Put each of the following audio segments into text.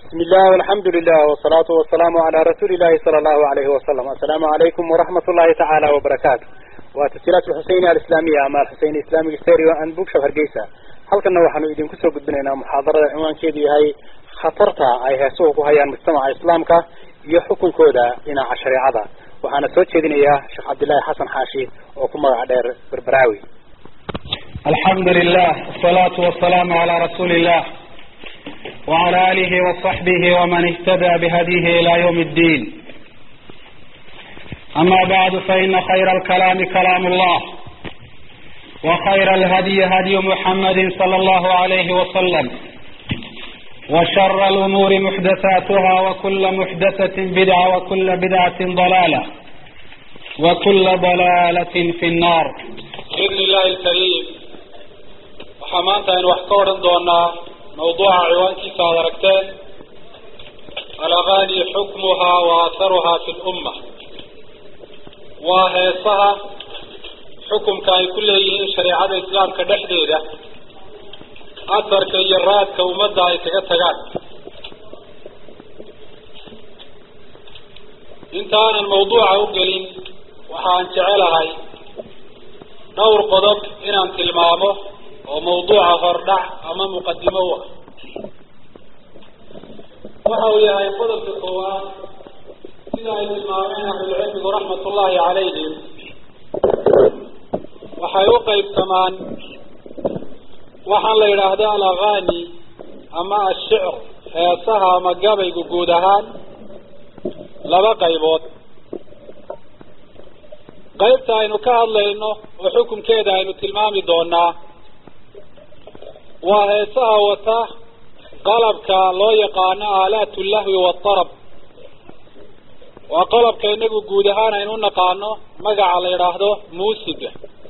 بسم الله والحمد لله والصلاة والسلام على رسول الله صلى الله عليه وسلم السلام عليكم ورحمة الله تعالى وبركاته وتسجيلات الحسينية الإسلامية أما الحسين الإسلامي السيري وأن بوك شفر جيسا halkana waxaanu idinku soo gudbinaynaa muxaadarada cinwaankeedu yahay khatarta ay heesuhu ku hayaan mujtamaca islaamka iyo xukunkooda dhinaca shareecada waxaana soo jeedinayaa sheekh cabdillaahi xasan xaashi oo ku magac dheer berberaawi الحمد لله والصلاة والسلام على رسول الله وعلى آله وصحبه ومن اهتدى بهديه إلى يوم الدين أما بعد فإن خير الكلام كلام الله وخير الهدي هدي محمد صلى الله عليه وسلم وشر الأمور محدثاتها وكل محدثة بدعة وكل بدعة ضلالة وكل ضلالة في النار بإذن الله الكريم waxaa maanta aynu wax ka odhan doonaa mawduuca ciwaankiisa aad aragteen alaqaani xukmuhaa wa atharuhaa fi lumma waa heesaha xukumka ay ku leeyihiin shareecada islaamka dhexdeeda asarka iyo raadka ummadda ay kaga tagaan inta aanan mawduuca u gelin waxaan jecelahay dhowr qodob inaan tilmaamo oo mawduuca hordhac ama muqadimo u ah waxa uu yahay qodobka koowaad sida ay tilmaameen ahlulcilmigu raxmat ullaahi calayhim waxay u qaybsamaan waxaan la yidhaahda alaqaani ama ashicr heesaha ama gabaygu guud ahaan laba qaybood qaybta aynu ka hadlayno oo xukunkeeda aynu tilmaami doonaa waa heesaha wata qalabka loo yaqaano aalaat lahwi waatarab waa qalabka inagu guud ahaan aynu u naqaano magaca la yidhaahdo muusiga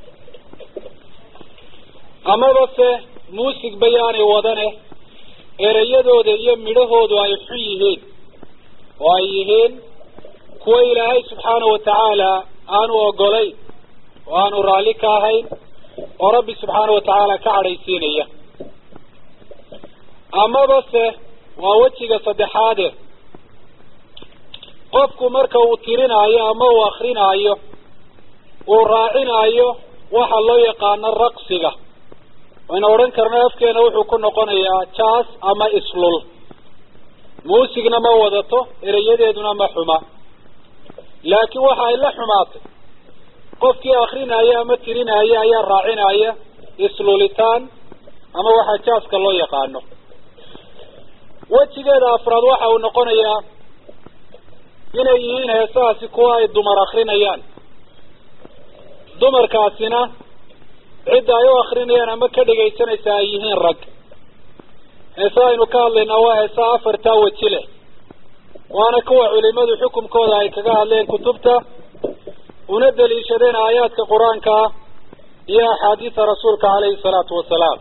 amaba se muusig bayaanay wadane ereyadooda iyo midhahoodu ay xun yihiin oo ay yihiin kuwa ilaahay subxaana wa tacaala aanu ogolayn oo aanu raalli ka ahayn oo rabbi subxaana wa tacaala ka cadhaysiinaya amaba se waa wejiga saddexaade qofku marka uu tirinaayo ama uu akrinaayo uu raacinaayo waxa loo yaqaano raqsiga wayna odhan karna afkeena wuxuu ku noqonayaa jaas ama islul muusigna ma wadato ereyadeeduna ma xuma laakiin waxa ay la xumaatay qofkii akrinaya ama tirinaya ayaa raacinaya islulitaan ama waxaa jaaska loo yaqaano wejigeeda afraad waxa uu noqonayaa inay yihiin heesahaasi kuwa ay dumar akrinayaan dumarkaasina cidda ay u akrinayaan ama ka dhegaysanaysa ay yihiin rag heesaha aynu ka hadlaynaa waa heesaha afartaa weji leh waana kuwa culimadu xukumkooda ay kaga hadleen kutubta una daliishadeen aayaadka qur-aanka iyo axaadiisa rasuulka caleyhi salaatu wasalaam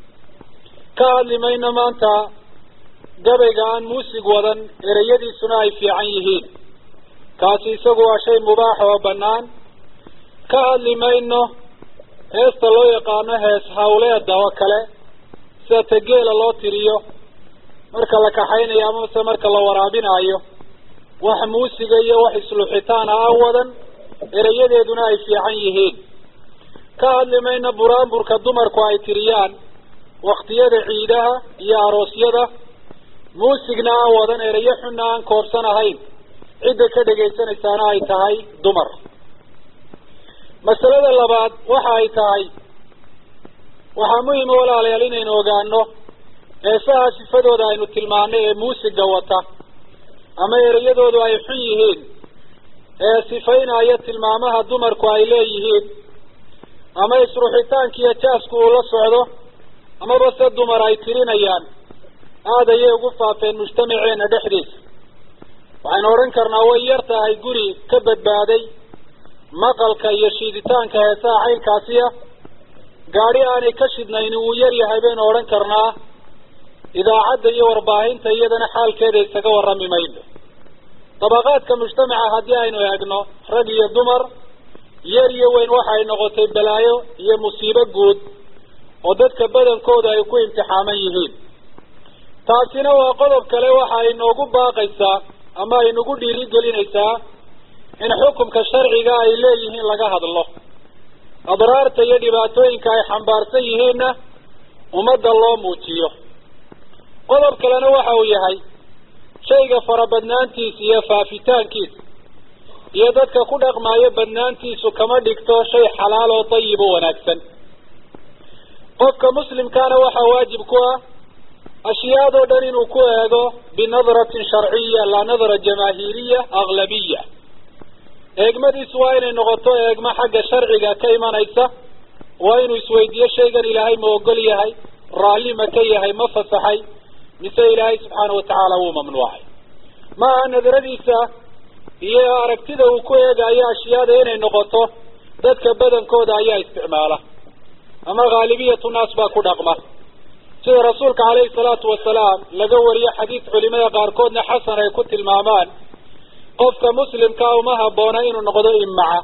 ka hadli mayno maanta gabayga aan muusig wadan ereyadiisuna ay fiican yihiin kaasi isagu waa shay mubaax oo bannaan ka hadli mayno heesta loo yaqaano hees hawleeda oo kale sida tageela loo tiriyo marka la kaxaynayo amase marka la waraabinaayo wax muusiga iyo wax isluxitaana aan wadan ereyadeeduna ay fiican yihiin ka hadli mayno buraanburka dumarku ay tiriyaan waktiyada ciidaha iyo aroosyada muusigna aan wadan ereyo xunna aan koobsan ahayn cidda ka dhegaysanaysaana ay tahay dumar masalada labaad waxa ay tahay waxaa muhima walaalayaal inaynu ogaano heesaha sifadooda aynu tilmaanay ee muusiga wata ama ereyadoodu ay xun yihiin ee sifaynaya tilmaamaha dumarku ay leeyihiin ama isruxitaankiiyo jaasku uu la socdo amaba se dumar ay tirinayaan aada ayay ugu faafeen mujtamaceena dhexdiisa waxaynu odhan karnaa way yar tahay guri ka badbaaday maqalka iyo shiiditaanka heesaha caynkaasiya gaadhi aanay ka shidnayn wuu yar yahay baynu odhan karnaa idaacadda iyo warbaahinta iyadana xaalkeeda isaga warrami mayno dabaqaadka mujtamaca haddii aynu eegno rag iyo dumar yar iyo weyn waxay noqotay balaayo iyo musiibo guud oo dadka badankooda ay ku imtixaaman yihiin taasina waa qodob kale waxa ay noogu baaqaysaa ama ay nagu dhiirigelinaysaa in xukumka sharciga ay leeyihiin laga hadlo adraarta iyo dhibaatooyinka ay xambaarsan yihiinna ummadda loo muujiyo qodob kalena waxa uu yahay shayga farabadnaantiisa iyo faafitaankiisa iyo dadka ku dhaqmaayo badnaantiisu kama dhigto shay xalaal oo dayib oo wanaagsan qofka muslimkaana waxaa waajib ku ah ashyaadoo dhan inuu ku eego binadratin sharciya laa nadra jamaahiiriya aglabiya eegmadiisu waa inay noqoto eegmo xagga sharciga ka imanaysa waa inuu isweydiiyo shaygan ilaahay ma ogol yahay raalli ma ka yahay ma fasaxay mise ilaahay subxaana watacaala wuu mamnuucay ma aha nadradiisa iyo aragtida uu ku eegayo ashyaada inay noqoto dadka badankooda ayaa isticmaala ama khaalibiyatu naas baa ku dhaqma sida rasuulka caleyhi salaatu wasalaam laga wariyo xadiis culimada qaarkoodna xasan ay ku tilmaamaan qofka muslimkaa uma habboona inuu noqdo imaca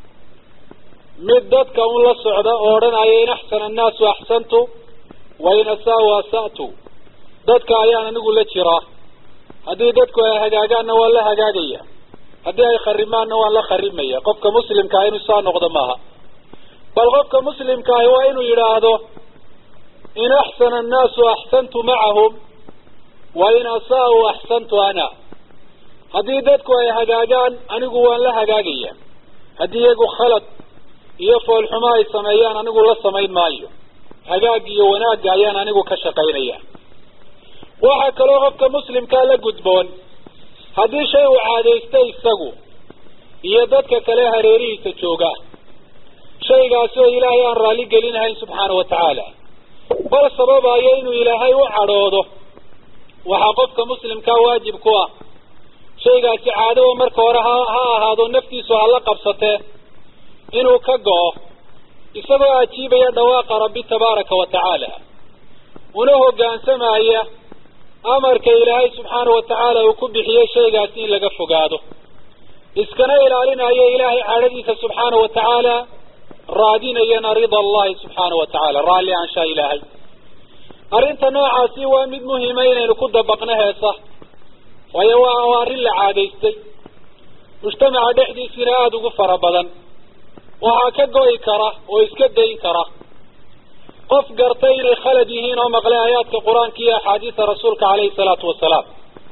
mid dadka un la socda oo odhanaya in axsana annaasu axsantu wa in asaau asa'tu dadka ayaan anigu la jiraa haddii dadku ay hagaagaanna waan la hagaagaya haddii ay kharimaanna waan la kharimaya qofka muslimkaa inuu saa noqdo maaha bal qofka muslimkaahi waa inuu yidhaahdo in axsana annaasu axsantu macahum wa in asaa'u axsantu ana haddii dadku ay hagaagaan anigu waan la hagaagaya haddii iyagu khalad iyo foolxumo ay sameeyaan anigu la samayn maayo hagaag iyo wanaagga ayaan anigu ka shaqaynaya waxaa kaloo qofka muslimkaa la gudboon haddii shay uu caadaystay isagu iyo dadka kale hareerihiisa jooga shaygaasi oo ilaahay aan raalli gelinahayn subxaana wa tacaala bal sababayo inuu ilaahay u cadhoodo waxaa qofka muslimkaa waajib ku ah shaygaasi caadaba marka hore ha ha ahaado naftiisu hala qabsatee inuu ka go-o isagoo ajiibaya dhawaaqa rabbi tabaaraka wa tacaala una hoggaansamaya amarka ilaahay subxaana wa tacaala uu ku bixiyey shaygaasi in laga fogaado iskana ilaalinayo ilaahay cadhadiisa subxaana wa tacaala raadinayana rida allahi subxaana wa tacaala raalli aanshaa ilaahay arrinta noocaasi waa mid muhima inaynu ku dabaqno heesa waayo waa waa arrin la caadaystay mujtamaca dhexdiisina aada ugu fara badan waxaa ka go'i kara oo iska dayn kara qof gartay inay khalad yihiin oo maqlay aayaadka qur-aanka iyo axaadiisa rasuulka caleyhi salaatu wasalaam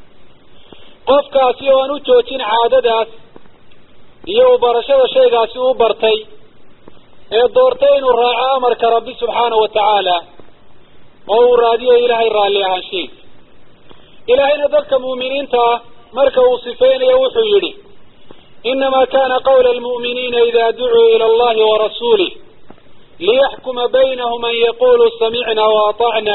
qofkaasi oo aan u joojin caadadaas iyo u barashada shaygaasi u bartay ee doortay inuu raaco amarka rabbi subxaana wa tacaala oo uu raadiyo ilaahay raalli ahaanshihiisa ilaahayna dadka mu'miniinta ah marka uu sifeynayo wuxuu yidhi inama kana qawla almu'miniina ida ducuu ila allahi warasuulih liyaxkuma baynahum an yaquluu samicna waatacna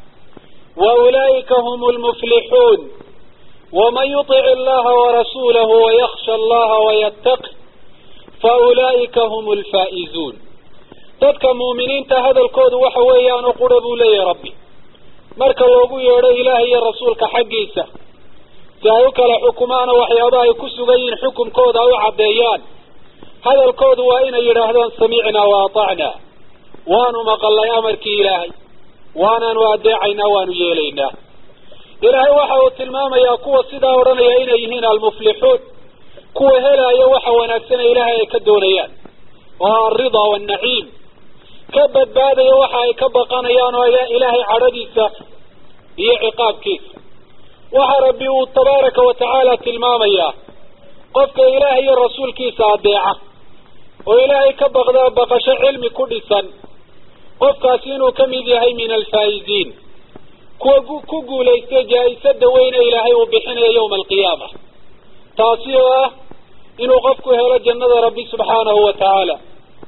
waulaa'ika hum lmuflixuun waman yuطic allaha warasuulahu wayaksha allaha wayataqi faulaa'ika hum lfaa'izuun dadka mu'miniinta hadalkoodu waxa weeyaan oo qura buu leeyahay rabbi marka loogu yeedho ilaahay iyo rasuulka xaggiisa si ay u kala xukumaana waxyaabaha ay ku sugan yihiin xukumkooda ay u caddeeyaan hadalkoodu waa inay yidhaahdaan samicnaa wa atacnaa waanu maqalnay amarkii ilaahay waanaanu adeecaynaa waanu yeelaynaa ilaahay waxa uu tilmaamayaa kuwa sidaa odhanaya inay yihiin almuflixuun kuwa helaayo waxa wanaagsana ilaahay ay ka doonayaan oo alrida waannaciim ka badbaadaya waxa ay ka baqanayaan oo ilaahay cadhadiisa iyo ciqaabkiisa waxa rabbi uu tabaaraka wa tacaala tilmaamayaa qofka ilaahay iyo rasuulkiisa adeeca oo ilaahay ka baqda baqasho cilmi ku dhisan qofkaasi inuu ka mid yahay min alfaa'iziin kuwa ku guulaystay jaa-isada weyne ilaahay uu bixinayo yawma alqiyaama taasi oo ah inuu qofku helo jannada rabbi subxaanahu wa tacaala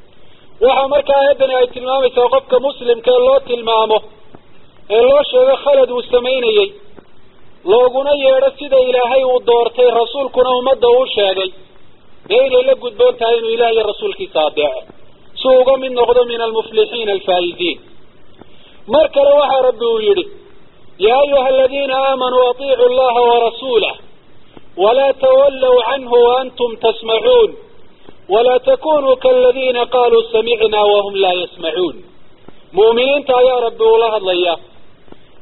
waxaa markaa aayaddani ay tilmaamaysaa qofka muslimka ee loo tilmaamo ee loo sheego khalad uu samaynayey looguna yeedho sida ilaahay uu doortay rasuulkuna ummadda uu sheegay dee inay la gudboon tahay inuu ilaah iyo rasuulkiisa adeeco si uu uga mid noqdo min almuflixiina alfaa'iziin mar kale waxaa rabbi uu yidhi yaa ayuha aladiina aamanuu atiicu allaha warasuulah walaa tawallow canhu waantum tasmacuun walaa takunuu kaaladiina qaaluu samicnaa wahum laa yasmacuun mu'miniinta ayaa rabbi ula hadlaya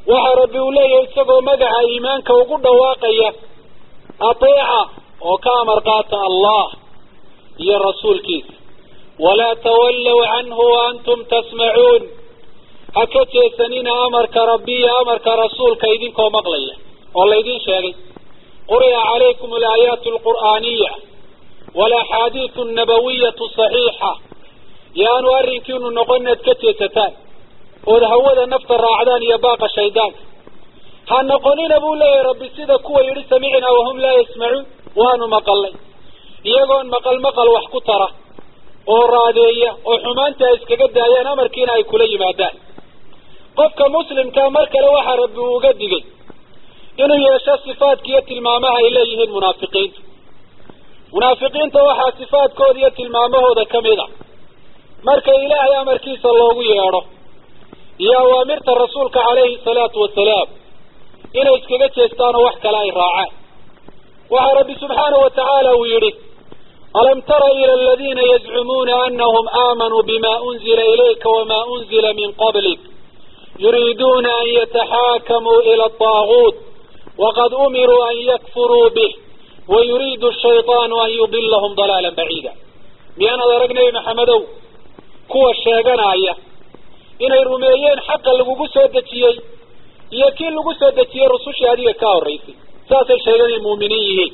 waxa rabbi uu leeyahay isagoo magaca iimaanka ugu dhawaaqaya ateeca oo ka amar qaata allah iyo rasuulkiisa walaa tawallow canhu waantum tasmacuun ha ka jeesanina amarka rabbi iyo amarka rasuulka idinkoo maqlaya oo laydin sheegay quri'a calaykum alaayaatu alqur'aaniya walaxaadiisu annabawiyatu saxiixa yaanu arrinkiinu noqon inaad ka jeesataan ood hawada nafta raacdaan iyo baaqa shaydaanka ha noqonina buu leeyahay rabbi sida kuwa yidhi samicnaa wahum laa yasmacuun waanu maqalnay iyagoon maqal maqal wax ku tara oo raadeeya oo xumaanta ay iskaga daayaan amarkiina ay kula yimaadaan qofka muslimkaa mar kale waxaa rabbi uu uga digay inuu yeesho sifaadka iyo tilmaamaha ay leeyihiin munaafiqiinta munaafiqiinta waxaa sifaadkooda iyo tilmaamahooda ka mid a marka ilaahay amarkiisa loogu yeedho iyo awaamirta rasuulka calayhi salaatu wasalaam inay iskaga jeestaan oo wax kale ay raacaan waxaa rabbi subxaanahu wa tacaala uu yidhi alam tara ila aladiina yazcumuuna anahum aamanuu bima unzila ilayka wama unzila min qablik yuriiduuna an yataxaakamuu ila ataaguut waqad umiruu an yakfuruu bih wayuriidu shayطaanu an yudilahum dalaala baciida miyaanaad arag nebi maxamedow kuwa sheeganaya inay rumeeyeen xaqa lagugu soo dejiyey iyo kii lagu soo dejiyey rusushii adiga ka horraysay saasay sheegan inay muuminiin yihiin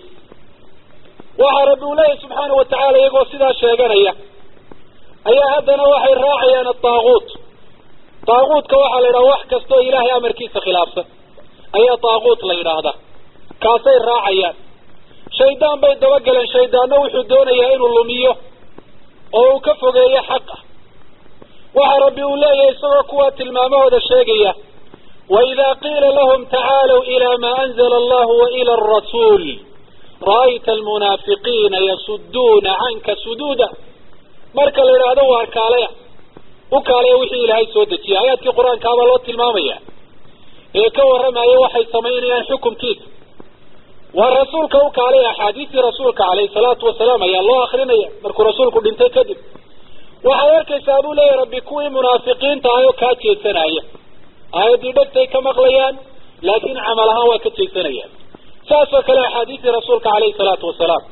waxaa rabbi uu leeyahy subxaana wa tacaala iyagoo sidaa sheeganaya ayaa haddana waxay raacayaan ataaguut taaguutka waxaa la yidhaha wax kastoo ilaahay amarkiisa khilaafsan ayaa taaguut la yidhaahdaa kaasay raacayaan shaydaan bay dabagaleen shaydaanna wuxuu doonayaa inuu lumiyo oo uu ka fogeeyo xaqa waxaa rabbi uu leeyahay isagoo kuwaa tilmaamahooda sheegaya waidaa qiila lahum tacaalow ilaa maa anzala allahu wa ila arasuul ra'ayta almunaafiqiina yasuduuna canka suduuda marka la yidhaahdo waa kaaleya u kaaleya wixii ilaahay soo dejiyay aayaadkii qur-aankaabaa loo tilmaamaya ee ka warramaya waxay samaynayaan xukumkiisa waa rasuulka u kaalaya axaadiistii rasuulka calayhi salaatu wasalaam ayaa loo akrinaya markuu rasuulku dhintay kadib waxaad arkaysaa buu leeyahy rabbi kuwii munaafiqiinta ahay oo kaa jeedsanaya aayaddii dhegtay ka maqlayaan laakiin camal ahaan waa ka jeedsanayaan saasoo kale axaadiistii rasuulka calayhi salaatu wasalaam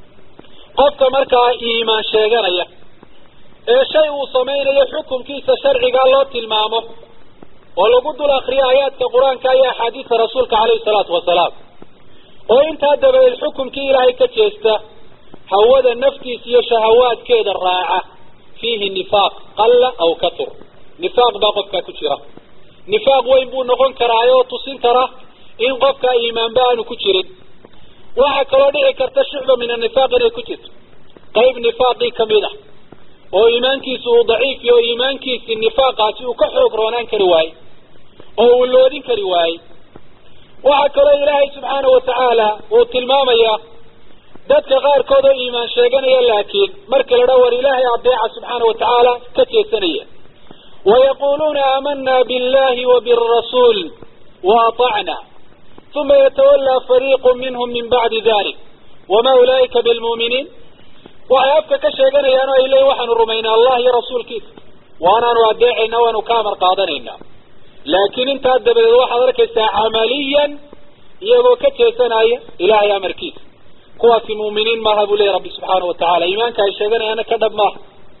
qofka markaa iimaan sheeganaya ee shay uu samaynayo xukunkiisa sharcigaa loo tilmaamo oo lagu dul akriyo aayaadka qur-aanka iyo axaadiista rasuulka calayhi salaatu wasalaam oo intaa dabadeed xukunkii ilaahay ka jeesta hawada naftiisa iyo shahawaadkeeda raaca fiihi nifaaq qalla aw katur nifaaq baa qofkaa ku jira nifaaq weyn buu noqon karaa oo tusin kara in qofka iimaanba aanu ku jirin waxaa kaloo dhici karta shucba min anifaaq inay ku jirto qayb nifaaqii kamid ah oo iimaankiisu uu daciif iyo iimaankiisi nifaaqaasi uu ka xoog roonaan kari waaye oo uu loodin kari waaye waxaa kaloo ilaahay subxaana wa tacaala uu tilmaamaya dadka qaarkood oo iimaan sheeganaya laakiin marka la dhaa war ilaahay adeeca subxaana wa tacaala ka jeesanaya wayaquluuna aamanaa billahi wa birasuul wa aطacna uma yatawallaa fariiqu minhum min bacdi dalik wama ulaa'ika bilmu'miniin waxay afka ka sheeganayaan oo ay leeyiin waxaanu rumaynaa allah iyo rasuulkiisa waanaanu adeecayna waanu ka amar qaadanaynaa laakiin intaa dabadeed waxaad arkaysaa camaliyan iyagoo ka jeesanaya ilaahay amarkiisa kuwaasi muuminiin maaha buu leeyahy rabbi subxaana wa tacala iimaanka ay sheeganayaana ka dhab maaha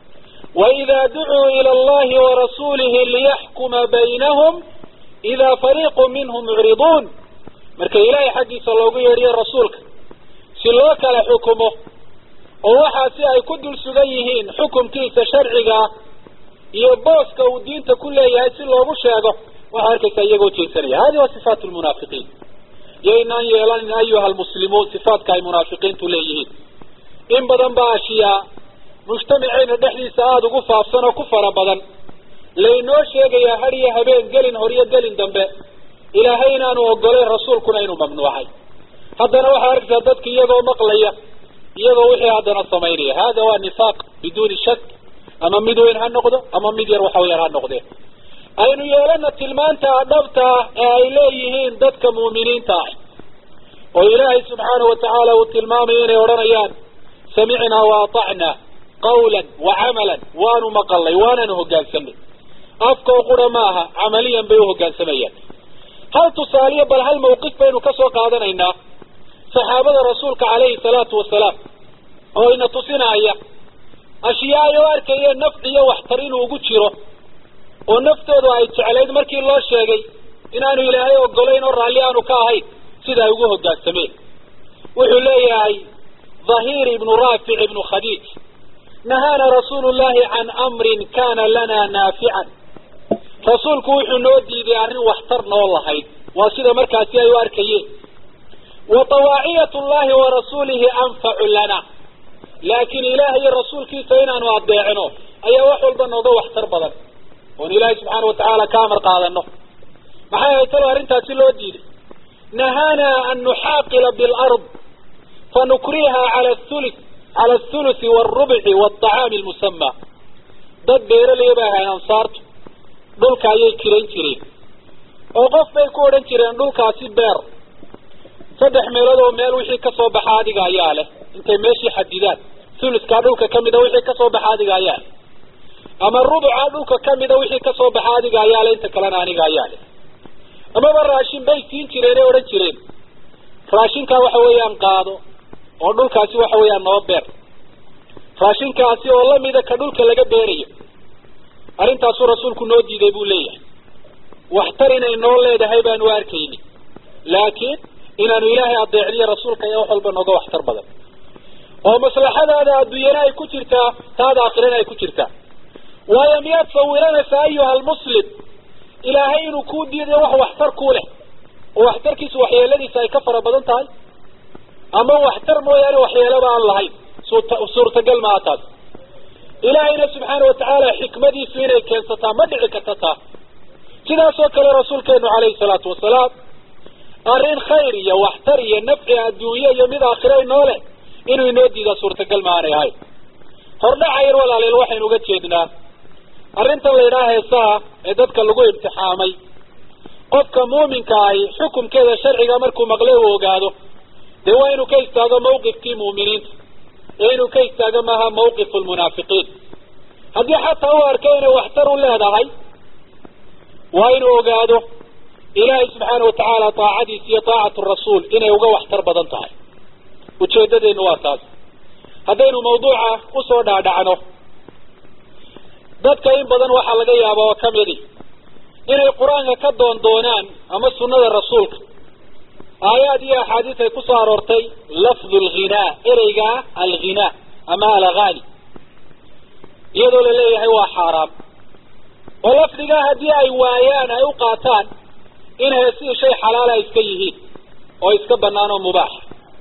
waidaa ducuu ila allahi warasuulihi liyaxkuma baynahum idaa fariiqu minhum mucriduun marka ilaahay xaggiisa loogu yeedhiyo rasuulka si loo kala xukumo oo waxaasi ay ku dul sugan yihiin xukumkiisa sharcigaa iyo booska uu diinta ku leeyahay si loogu sheego waxaa arkaysaa iyagoo jeesanaya hadi waa sifaat lmunaafiqiin yaynaan yeelanin ayuha almuslimuun sifaadka ay munaafiqiintu leeyihiin in badan baa ashiyaa mujtamaceyna dhexdiisa aada ugu faafsan oo ku fara badan laynoo sheegayaa had iyo habeen gelin hor iyo gelin dambe ilaahay inaanu ogolayn rasuulkuna inuu mamnuucay haddana waxaa arkaysaa dadka iyagoo maqlaya iyagoo wixii haddana samaynaya hada waa nifaaq biduuni shak ama mid weyn ha noqdo ama mid yar waxa yar ha noqdee aynu yeelana tilmaanta dhabta ah ee ay leeyihiin dadka muuminiinta ah oo ilaahay subxaana wa tacaala uu tilmaamayo inay odhanayaan samicnaa wa atacnaa qawlan wa camalan waanu maqalnay waananu hoggaansanay afkoo qura maaha camaliyan bay u hoggaansamayaan hal tusaaliyo bal hal mawqif baynu ka soo qaadanaynaa saxaabada rasuulka calayhi salaatu wasalaam oo ina tusinaya ashyaay oo arkayeen nafci iyo waxtar inuu ugu jiro oo naftoodu ay jeclayd markii loo sheegay inaanu ilaahay ogolayn oo raalli aanu ka ahayn sida ay ugu hoggaansameen wuxuu leeyahay dhahiir ibnu raafic ibnu khadiij nahaana rasuulu llahi can amrin kana lana naafican rasuulku wuxuu noo diiday arrin waxtar noo lahayd waa sida markaasi ay u arkayeen wa tawaaciyat llahi wa rasuulihi anfacu lana laakiin ilaah iyo rasuulkiisa inaanu adeecno ayaa wax walba nooga waxtar badan oon ilaahay subxaana watacaala ka amar qaadano maxay ahayd talo arrintaasi loo diiday nahaana an nuxaaqila bilard fanukriha cala thulu cala athuluthi waalrubci waalطacaami almusama dad beeraley bay ahayn ansaartu dhulka ayay kirayn jireen oo qof bay ku odhan jireen dhulkaasi beer saddex meelood oo meel wixii kasoo baxa adiga ayaa leh intay meeshii xadidaan thuluskaa dhulka kamida wixii kasoo baxa adiga ayaa leh ama rubuca dhulka kamida wixii kasoo baxa adiga ayaa leh inta kalena aniga ayaa leh amaba raashin bay siin jireen ee odhan jireen raashinkaa waxa weeyaan qaado oo dhulkaasi waxa weeyaan noo beer raashinkaasi oo lamida ka dhulka laga beerayo arrintaasuu rasuulku noo diiday buu leeyahay waxtar inay noo leedahay baanu arkayni laakiin inaanu ilaahay adeecniyo rasuulka ayaa wax walba nooga waxtar badan oo maslaxadaada adduunyana ay ku jirtaa taada aakhirana ay ku jirtaa waayo miyaad sawiranaysaa ayuha almuslim ilaahay inuu kuu diidayo wax waxtar ku leh oo waxtarkiisu waxyeeladiisa ay ka fara badan tahay ama waxtar mooyaane waxyeelaba aan lahayn suurtagal maaha taas ilaahayna subxaana watacaala xikmadiisu inay keensataa ma dhici karta taa sidaas oo kale rasuulkeenu calayhi salaatu wasalaam arrin khayr iyo waxtar iyo nafci adduunye iyo mid aakhira inoo leh inuu inoo diidaa suurtagal ma aanay ahayn hordhaca yar walaaleel waxaynu uga jeednaa arrintan la yidhaha heesaha ee dadka lagu imtixaamay qofka muuminka ahi xukumkeeda sharciga markuu maqle uu ogaado dee waa inuu ka istaago mawqifkii muuminiinta ee inuu ka istaago maaha mawqifu lmunaafiqiin haddii xataa u arko inay waxtar u leedahay waa inuu ogaado ilaahay subxaana watacaala taacadiisa iyo taacatu rasuul inay uga waxtar badan tahay ujeedadeenu waa taas haddaynu mawduuca usoo dhaadhacno dadka in badan waxaa laga yaaba oo kamidi inay qur-aanka ka doon doonaan ama sunnada rasuulka aayaad iyo axaadiis ay kusoo aroortay lafdu alghinaa ereygaa alghinaa ama alaghaani iyadoo la leeyahay waa xaaraam oo lafdigaa haddii ay waayaan ay u qaataan in heesihii shay xalaala iska yihiin oo iska banaan oo mubaaxa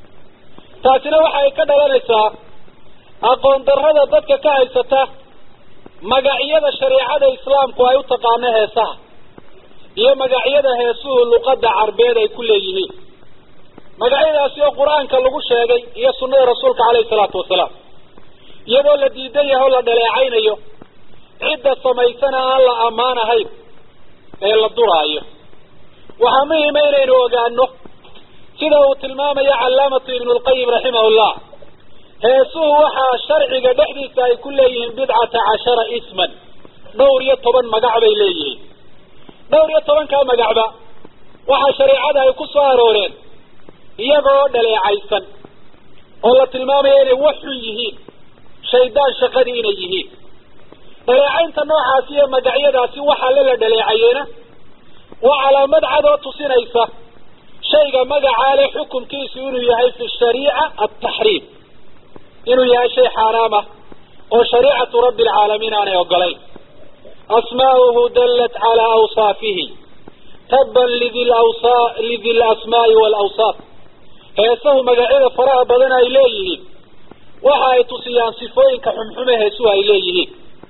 taasina waxa ay ka dhalanaysaa aqoon darrada dadka ka haysata magacyada shareecada islaamku ay u taqaano heesaha iyo magacyada heesuhu luqadda carbeed ay ku leeyihiin magacyadaasi oo qur-aanka lagu sheegay iyo sunnada rasuulka caleyhi salaatu wasalaam iyadoo la diidan yahay oo la dhaleecaynayo cidda samaysana aan la ammaan ahayn ee la duraayo waxaa muhima inaynu ogaano sida uu tilmaamayo callaamatu ibnu lqayim raximahullah heesuhu waxaa sharciga dhexdiisa ay ku leeyihiin bidcata cashara isman dhowr iyo toban magac bay leeyihiin dhowr iyo tobankaa magacba waxaa shareecada ay ku soo arooreen iyagoo dhaleecaysan oo la tilmaamaya inay wax xun yihiin shaydaan shaqadii inay yihiin dhaleecaynta noocaasi iyo magacyadaasi waxaa le la dhaleecayeena waa calaamad cad oo tusinaysa shayga magacaa leh xukunkiisu inuu yahay fi shariica altaxriim inuu yahay shay xaaraam ah oo shariicatu rabbi alcaalamiin aanay ogolayn asmaa'uhu dallat calaa awsaafihi tabban lidi lawsa lidi lasmaa'i waalawsaaf heesahu magacyada faraha badan ay leeyihiin waxa ay tusiyaan sifooyinka xunxume heesuhu ay leeyihiin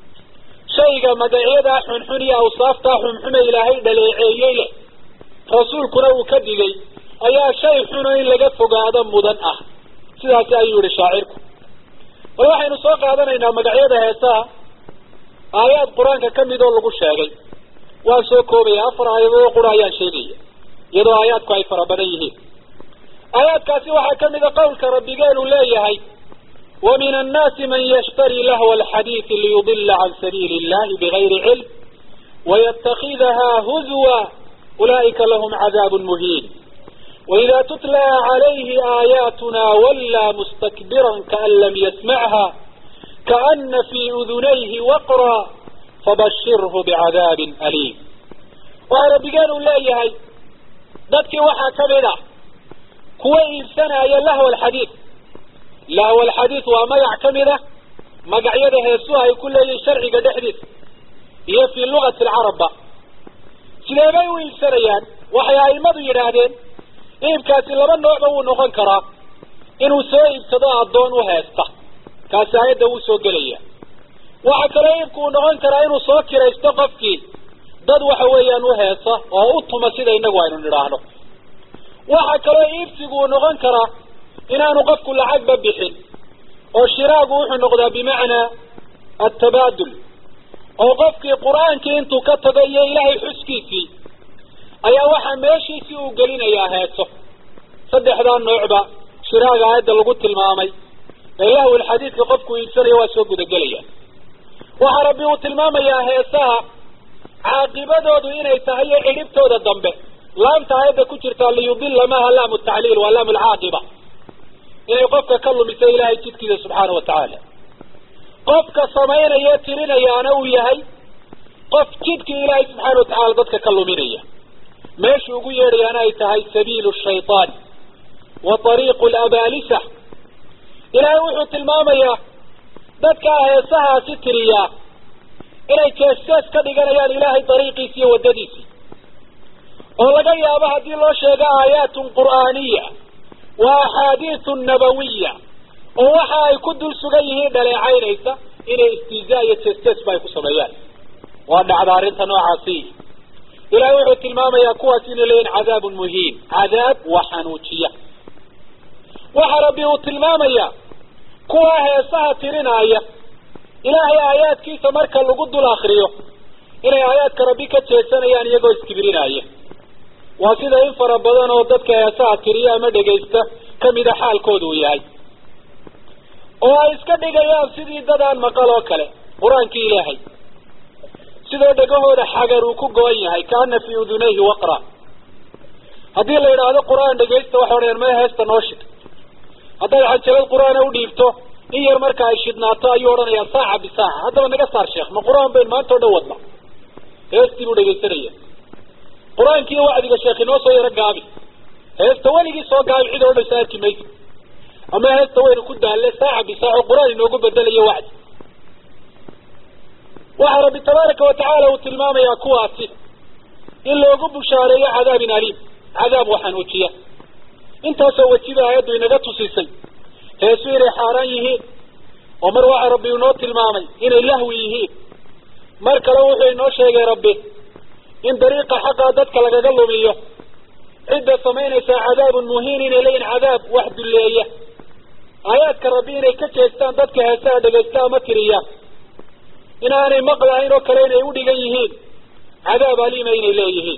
shayga magacyadaa xunxun iyo awsaaftaa xunxume ilaahay dhaleeceeyey leh rasuulkuna uu ka digay ayaa shay xuno in laga fogaado mudan ah sidaasi ayuu yihi shaacirku bal waxaynu soo qaadanaynaa magacyada heesaha aayaad qur-aanka ka mid oo lagu sheegay waan soo koobaya afar aayadood qura ayaan sheegaya iyadoo aayaadku ay fara badan yihiin aayaadkaasi waxaa ka mida qowlka rabbigeenu leeyahay wa min annaasi man yashtari lahwa alxadiidi liyudila can sabiili illahi bigayri cilm wayatakidaha huzwa ulaa'ika lahum cadaabun muhiin وإذا تتلى عليه آياتنا ولى مستكبرا كأن لم يسمعها كأن في أذنيه وقرا فبشره بعذاب أليم وعلى بقانوا لا يهي ذاتك وحا كبدا كوي سنة يا لهو الحديث لهو الحديث وما يعتمده ما قعيده يسوها يكون لي شرعي قد احدث هي في لغة العرب سليمان ويلسنيان وحيا المضي يرادين iibkaasi laba noocba wuu noqon karaa inuu soo iibsado addoon u heesta kaasi aayadda wuu soo gelaya waxaa kaloo iibku uu noqon karaa inuu soo kiraysto qofkii dad waxa weeyaan u heesa oo u tuma sida inagu aynu nidhaahno waxaa kaloo iibsigu uu noqon karaa inaanu qofku lacagba bixin oo shiraagu wuxuu noqdaa bimacnaa atabaadul oo qofkii qur-aankii intuu ka tago iyo ilaahay xuskiisii ayaa waxaa meeshiisii uu gelinayaa heeso saddexdaa noocba shiraaga aayadda lagu tilmaamay ee lahwil xadiidka qofku iibsanaya waa soo gudagelaya waxaa rabbi uu tilmaamayaa heesaha caaqibadoodu inay tahay iyo cidhibtooda dambe laamta aayadda ku jirtaa liyudila maaha laamu tacliil waa laamu lcaaqiba inay qofka ka lumiso ilaahay jidkiisa subxaana wa tacaala qofka samaynaya tirinayaana uu yahay qof jidkii ilaahay subxaana wa tacala dadka ka luminaya meeshu ugu yeedhayaana ay tahay sabiilu shaytaan wa ariiqu labaalisa ilaahay wuxuu tilmaamayaa dadkaa heesahaasi tiriyaa inay jees-jees ka dhiganayaan ilaahay dariiqiisi iyo waddadiisii oo laga yaabo haddii loo sheego aayaatun qur'aaniya wa axaadiisun nabawiya oo waxa ay ku dul sugan yihiin dhaleecaynaysa inay istihzaa iyo jees-jeesba ay ku sameeyaan waa dhacda arrinta noocaasi ilahay wuxuu tilmaamayaa kuwaas inay leeyihin cadaabun muhiin cadaab waa xanuujiya waxa rabbi uu tilmaamayaa kuwa heesaha tirinaaya ilaahay aayaadkiisa marka lagu dul akriyo inay aayaadka rabbi ka jeesanayaan iyagoo iskibrinaya waa sida in fara badan oo dadka heesaha tiriya ama dhegaysta kamida xaalkooda uu yahay oo ay iska dhigayaan sidii dadaan maqal oo kale qur-aankii ilaahay sidoo dhegahooda xagar uu ku go-an yahay kaana fii udunayhi waqra haddii la yidhaahdo qur-aan dhegaysta waxa odhanayaan maya heesta noo shid haddaad xanjalad qur-aana u dhiibto in yar marka ay shidnaato ayuu odhanayaa saaca bisaaca haddaba naga saar sheekh ma qur-aan bayn maanta o dhan wadna heestii buu dhegaysanaya qur-aankii wacdiga sheekh inoo soo yaro gaabi heesta weligii soo gaabi cid odhanaysa arki maysa ama heesta waynu ku daalle saaca bisaaca oo qur-aan inoogu bedelayo wacdi waxaa rabbi tabaaraka watacaala uu tilmaamayaa kuwaasi in loogu bushaareeyo cadaabin aliim cadaab waxanuujiya intaasoo wejiba aayaddu inaga tusisay heesu inay xaaraan yihiin oo mar waxa rabbi inoo tilmaamay inay lahwi yihiin mar kale wuxuu inoo sheegay rabbi in dariiqa xaqaa dadka lagaga lumiyo cidda samaynaysaa cadaabun muhiin inay leeyihin cadaab wax dulleeya aayaadka rabbi inay ka jeestaan dadka heesaha dhegaysta ama tiriyaan inaanay maqlahayn oo kale inay u dhigan yihiin cadaab aliima inay leeyihiin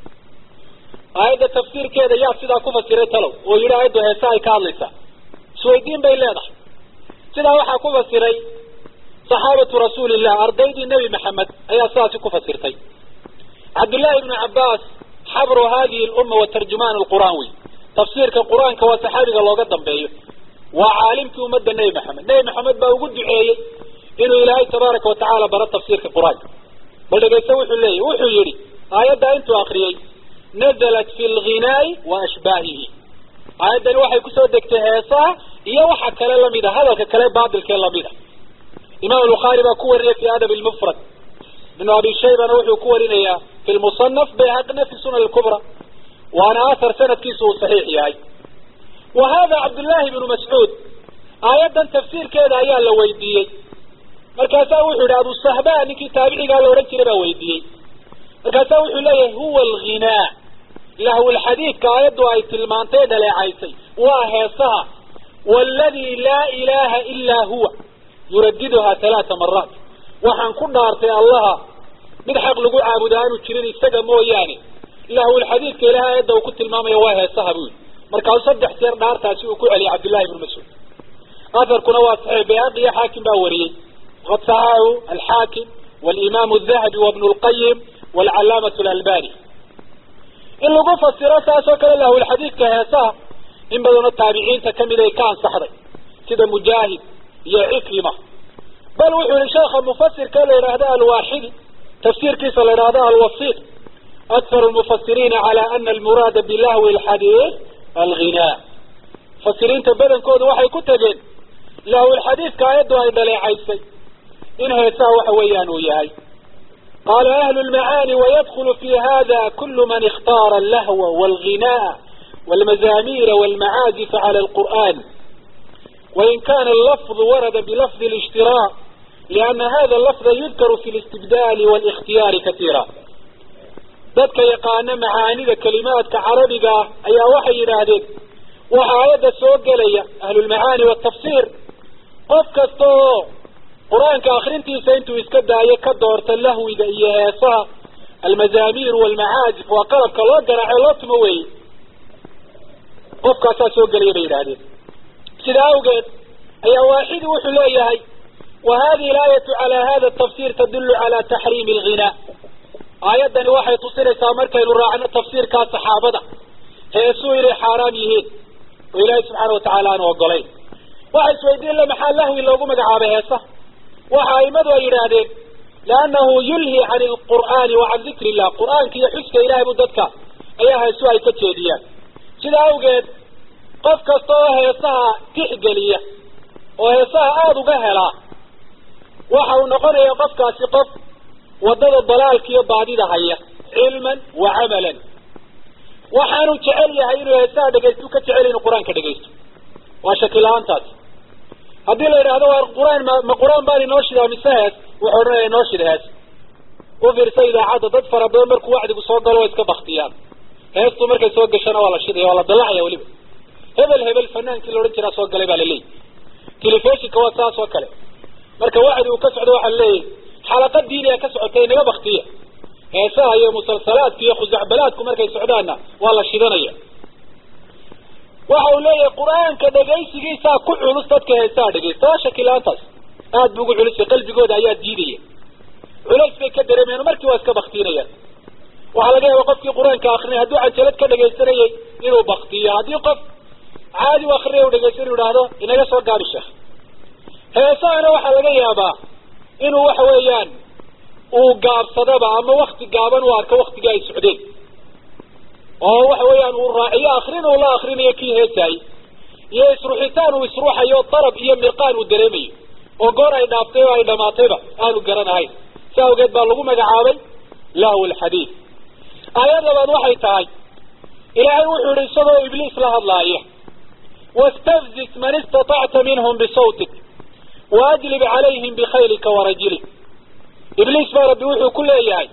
aayadda tafsiirkeeda yaa sidaa ku fasiray talow oo yidhi aayaddu heesa ay ka hadlaysaa isweydiin bay leedahay sidaa waxaa ku fasiray saxaabatu rasuulillah ardaydii nebi maxamed ayaa sidaasi ku fasirtay cabdullaahi ibnu cabbaas xabru hadihi lumma wa tarjumaan lqur'aan wey tafsiirka qur-aanka waa saxaabiga looga dambeeyo waa caalimkii ummadda nebi maxamed nebi maxamed baa ugu duceeyey inuu ilaahay tabaaraka watacaala baro tafsiirka qur-aanka bal dhegaysta wuxuu leeyahy wuxuu yidhi aayaddaa intuu akriyey nazalat fi lghinaai wa ashbaahihi aayaddani waxay kusoo degtay heesaha iyo waxa kale lamid a hadalka kale baatilkee lamid a imaam bukhaari baa ku warinaya fi adab lmufrad ibnu abi shaybana wuxuu ku warinayaa fi lmusanaf bayhaqina fi sunan lkubra waana athar sanadkiisu uu saxiix yahay wa hada cabdullaahi ibnu mascuud aayaddan tafsiirkeeda ayaa la weydiiyey markaasaa wuxuu yihi abu sahba ninkii taabicigaa la odhan jiray baa weydiiyey markaasaa wuxuu leeyahay huwa alghinaa lahwlxadiidka aayaddu ay tilmaantay dhaleecaysay waa heesaha waaladi laa ilaaha ilaa huwa yuradiduhaa halaata maraat waxaan ku dhaartay allaha mid xaq lagu caabuda aanu jirin isaga mooyaane lahwlxadiidka ilahay aayadda uu ku tilmaamaya waa heesaha buu yihi markaasuu saddex jeer dhaartaasi uu ku celiyay cabdullahi ibnu mascuud aharkuna waa saxiix bayhaqi iyo xaakim baa wariyey qad saxahu alxaakim walimaam dahabi wabnu lqayim walcalaamatu lalbani in lagu fasiro saas oo kale lahulxadiidka heesaha in badanoo taabiciinta kamid ay ka ansaxday sida mujaahid iyo cikrima bal wuxuu yihi sheekha mufasirka la yidhaahdo alwaaxidi tafsiirkiisa la yidhaahdo alwasiq akharu lmufasiriina cala ana almuraada bilahwi alxadiid alghinaa mufasiriinta badankoodu waxay ku tegeen lahwilxadiidka aayaddu ay dhaleecaysay in heesaha waxa weeyaan uu yahay qala ahlu lmacaani wayadkulu fi hada kulu man اkhtaara allahwa walghinaa walmazamira walmacaazifa cala alqur'an wain kana allafظ warada bilafظ اlاshtirاء liana hada lafظa yudkaru fi اlاstibdali wاlاkhtiyaari katiira dadka yaqaana macaanida kelimaadka carabiga ayaa waxay yidhaahdeen waxa aayadda soo gelaya ahlulmacaani watafsir qof kasta oo qur-aanka akrintiisa intuu iska daayo ka doorta lahwiga iyo heesaha almazaamir walmacaazif waa qalabka loo garaaco loo tumo weeye qofkaasaa soo gelaya bay yidhaahdeen sida awgeed ayaa waaxidi wuxuu leeyahay wa hadihi alaayatu cala hada tafsir tadulu cala taxriimi alghinaa aayaddani waxay tusinaysaa markaynu raacno tafsiirkaa saxaabada heesuu inay xaaraam yihiin oo ilaahay subxaana watacaala aanu ogolayn waxa isweydiin le maxaa lahwi loogu magacaabay heesa waxa aimadu ay yidhaahdeen liannahu yulhi can alqur'aani wa can dikri illah qur'aanka iyo xuska ilahay bu dadka ayaa heesu ay ka jeediyaan sida awgeed qof kasta oo heesaha tixgeliya oo heesaha aada uga helaa waxa uu noqonaya qofkaasi qof waddada dalaalka iyo baadida haya cilman wa camalan waxaanu jecel yahay inuu heesaha dhegaystu ka jecel inuu qur-aanka dhegaysto waa shaki la-aantaasi haddii la yidhaahdo waa qur-aan ma ma qur-aan baan inoo shidaa mise hees wuxuu odhanaya inoo shida hees u fiirsa idaacadda dad fara badan markuu wacdigu soo galo waa iska baktiyaan heestu markay soo gashana waa la shidaya waa la dalacaya weliba hebel hebel fanaankii la odhan jiraa soo galay baa la leeyahy telefishinka waa saas oo kale marka wacdi uu ka socdo waxaa leeyahy xalaqad diiniya ka socotay inaga baktiya heesaha iyo musalsalaadka iyo khusacbalaadku markay socdaanna waa la shidanaya waxa uu leeyahay qur-aanka dhegaysigiisaa ku culus dadka heesaha dhegaysta waa shaki la-aantaas aada bu ugu culusay qalbigooda ayaa diidaya culays bay ka dareemayaan markii waa iska baktiinayaan waxaa laga yaaba qofkii qur-aanka akrinay hadduu cajalad ka dhegaysanayay inuu baktiyo haddii qof caadi u akrinaya u dhegaysan inu idhaahdo inaga soo gaabi sheekh heesahana waxaa laga yaabaa inuu waxa weeyaan uu gaabsadaba ama wakti gaaban u arko waktigii ay socdeen oo waxa weeyaan uu raaciyo akrin uu la akrinayo kii heesaayey iyo isruxitaan uu isruuxayo darab iyo mirqaan uu dareemayo oo goor ay dhaaftay oo ay dhamaatayba aanu garanahayn si awgeed baa lagu magacaabay lahw lxadiid aayad labaad waxay tahay ilaahay wuxuu yihi isagoo ibliis la hadlaaya wastafzis man istatacta minhum bisawtik waajlib calayhim bikhaylika warajlik ibliis baa rabbi wuxuu ku leeyahay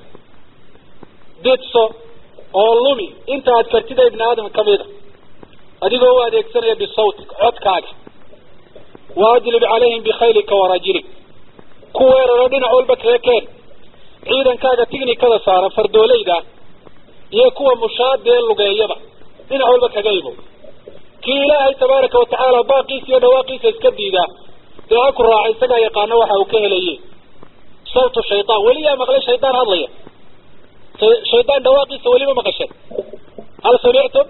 didso oo lumi inta aad kartida ibni aadam kamida adigoo u adeegsanaya bisawtik codkaaga waajlib calayhim bikhaylika warajlik ku weeraro dhinac walba kaga keen ciidankaaga tignikada saaran fardoolayda iyo kuwa mushaadee lugeeyaba dhinac walba kaga imo kii ilaahay tabaaraka watacaala baaqiisa iyo dhawaaqiisa iska diidaa dee ha ku raaca isagaa yaqaano waxa uu ka helaye sawtu shaydaan weli yaa maqlay shaydaan hadlaya shaydaan dhawaaqiisa weli ma maqasheen hal samictum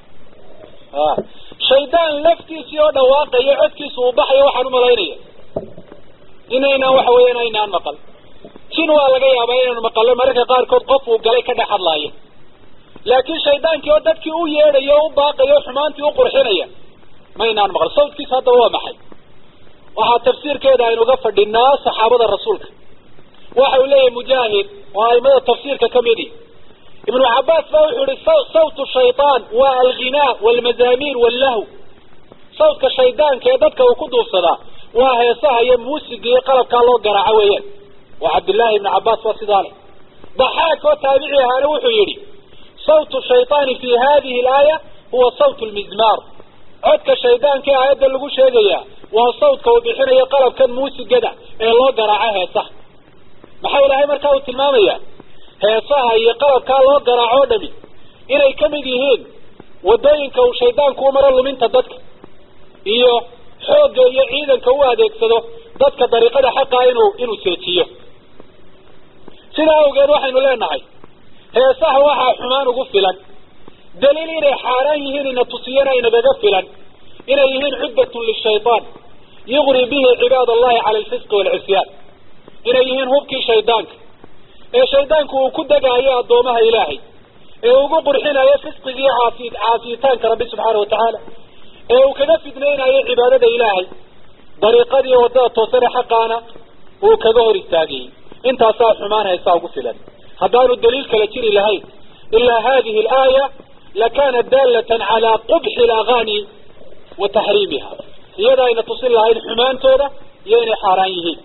a shaydaan laftiisii oo dhawaaqayo codkiisa uu baxayo waxaan umalaynaya inaynaan waxa weeyaan aynaan maqal jin waa laga yaabaa inaynu maqallo mararka qaarkood qof uu galay ka dhex hadlaayo laakiin shaydaankii oo dadkii u yeedhayo o u baaqayo o xumaantii u qurxinaya maynaan maqal sawdkiisa haddaba waa maxay waxaa tafsiirkeeda aynuga fadhinaa saxaabada rasuulka waxa uu leeyahay mujaahid oo aimada tafsiirka kamidi ibnu cabaas ba wuxuu yihi sawtu shaydaan waa alghinaa walmazaamiir wallahu sawdka shaydaanka ee dadka uu ku duufsadaa waa heesaha iyo muusiga iyo qalabkaa loo garaaco weeyaan waa cabdillaahi ibnu cabaas waa sidaa leh daxaak oo taabici ahaana wuxuu yidhi sawtu shayطaani fi hadihi alaaya huwa sawt lmizmaar codka shaydaanka ee aayadda lagu sheegaya waa sawdka uu bixinayo qalabkan muusigada ee loo garaaco heesaha maxaa ilaahay markaa uu tilmaamaya heesaha iyo qalabkaa loo garaaco o dhami inay kamid yihiin wadooyinka uu shaydaanku u maro luminta dadka iyo xoogga iyo ciidanka u adeegsado dadka dariiqada xaqaa inuu inuu seejiyo sidaa awgeed waxaynu leenahay heesaha waxaa xumaan ugu filan daliil inay xaaraan yihiin ina tusiyana inagaga filan inay yihiin cudbatun lishaytaan yugri bihi cibaad allahi cala alfisqi waalcisyaan inay yihiin hubkii shaydaanka ee shaydaanku uu ku degaayo addoomaha ilaahay ee ugu qurxinayo fisqigii caasi caasiyitaanka rabbi subxaana watacaala ee uu kaga fidnaynayo cibaadada ilaahay dariiqadii waddada toosane xaqaana uu kaga hor istaagayey intaasaa xumaan haysaa ugu filan haddaanu daliil kala jiri lahayn ilaa hadihi alaaya lakana daalatan calaa qubxi alagaani wa taxriimiha iyada ayna tusin lahayn xumaantooda iyo inay xaaraan yihiin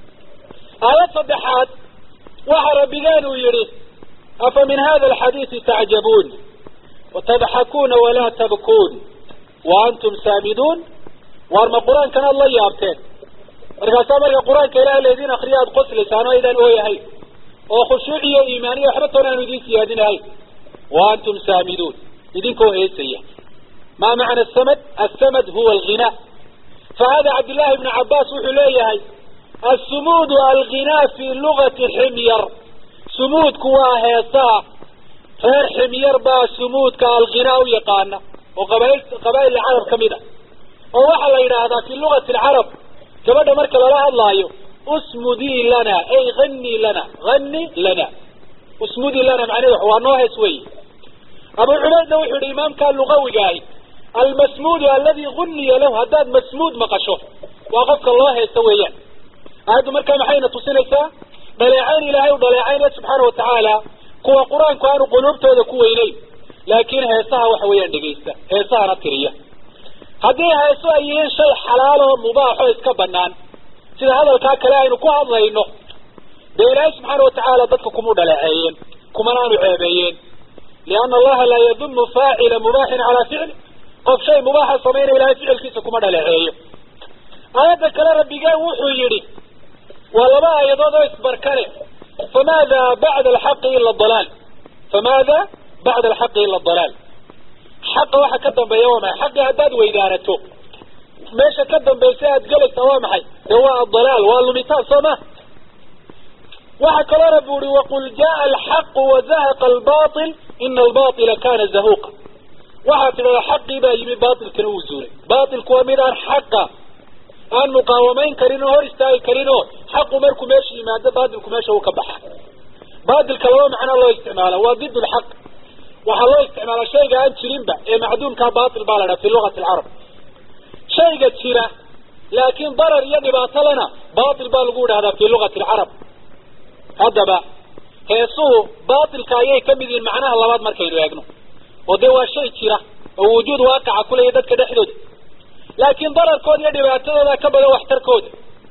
aayad saddexaad waxa rabbigaan uu yidhi afa min hada alxadiisi tacjabuun watadxakuuna walaa tabkuun wa antum saamiduun waar ma qur-aankan aad la yaabteen markaasaa marka qur-aanka ilaah laydin akriya aada qoslaysaan oo aydaan ooyahayn oo khushuuc iyo iimaaniya waxba toona aanu idiin siyaadinahayn wa antum saamiduun idinkoo heesaya ma macna asamad asamad huwa alghinaa fahada cabdillahi bnu cabaas wuxuu leeyahay assumuudu alghinaa fi lugati ximyar sumuudku waa heesaha reer ximyar baa sumuudka alghinaa u yaqaana oo qabail qabaa'il carab ka mid a oo waxaa la yidhaahdaa fi lugati alcarab gabadha marka lala hadlaayo usmudii lana ay hani lana hani lana usmudii lana macnaheed waa noo hees wey abu cubaydna wuxuu yihi imaamkaa lugawigaahi almasmuudu aladi guniya lahu haddaad masmuud maqasho waa qofka loo heeso weeyaan aayaddu markaa maxayna tusinaysaa dhaleecayn ilaahay u dhaleecaynaya subxaana watacaala kuwa qur-aanku aanu quluubtooda ku weyneyn laakiin heesaha waxa weeyaan dhegaysta heesahana tiriya haddii heeso ay yihiin shay xalaal oo mubaax oo iska banaan sida hadalkaa kale aynu ku hadlayno dee ilaahay subxaana watacaala dadka kuma dhaleeceeyeen kumana aanu ceebeeyeen lianna allaha laa yadumu faacila mubaaxin calaa ficli qof shay mubaaxa samaynaya ilahay ficilkiisa kuma dhaleeceeyo aayadda kale rabbigeen wuxuu yidhi waa laba aayadood oo isbarkane famaada bacda alxaqi ila dalaal famaada bacda alxaqi ila dalaal xaqa waxa ka dambeeya waa maxay xaqii haddaad weydaanato meesha ka dambaysa aad gelaysaa waa maxay dee waa adalaal waa lumitaan soo ma waxa kaloo rabbi uhi waqul jaa alxaqu wazahaqa albail ina albaila kana zahuqa waxaad tidhahdaa xaqii baa yimi baailkana wuu zuulay baailku waa mid aan xaqa aan muqaawamayn karin oo hor istaagi karin oo xaqu markuu meesha yimaado baatilku meesha uu ka baxa baatilka laba macnaa loo isticmaala waa did lxaq waxaa loo isticmaala shayga aan jirinba ee macduumkaa baatil baa la dhaha fi lugati alcarab shayga jira laakiin darar iyo dhibaato lena baatil baa lagu idhahdaa fi lugati alcarab haddaba heesuhu baatilka ayay ka mid yihiin macnaha labaad markaynu eegno oo dee waa shay jira oo wujuud waaqaca kuleeya dadka dhexdooda laakiin dararkooda iyo dhibaatadooda ka badan waxtarkooda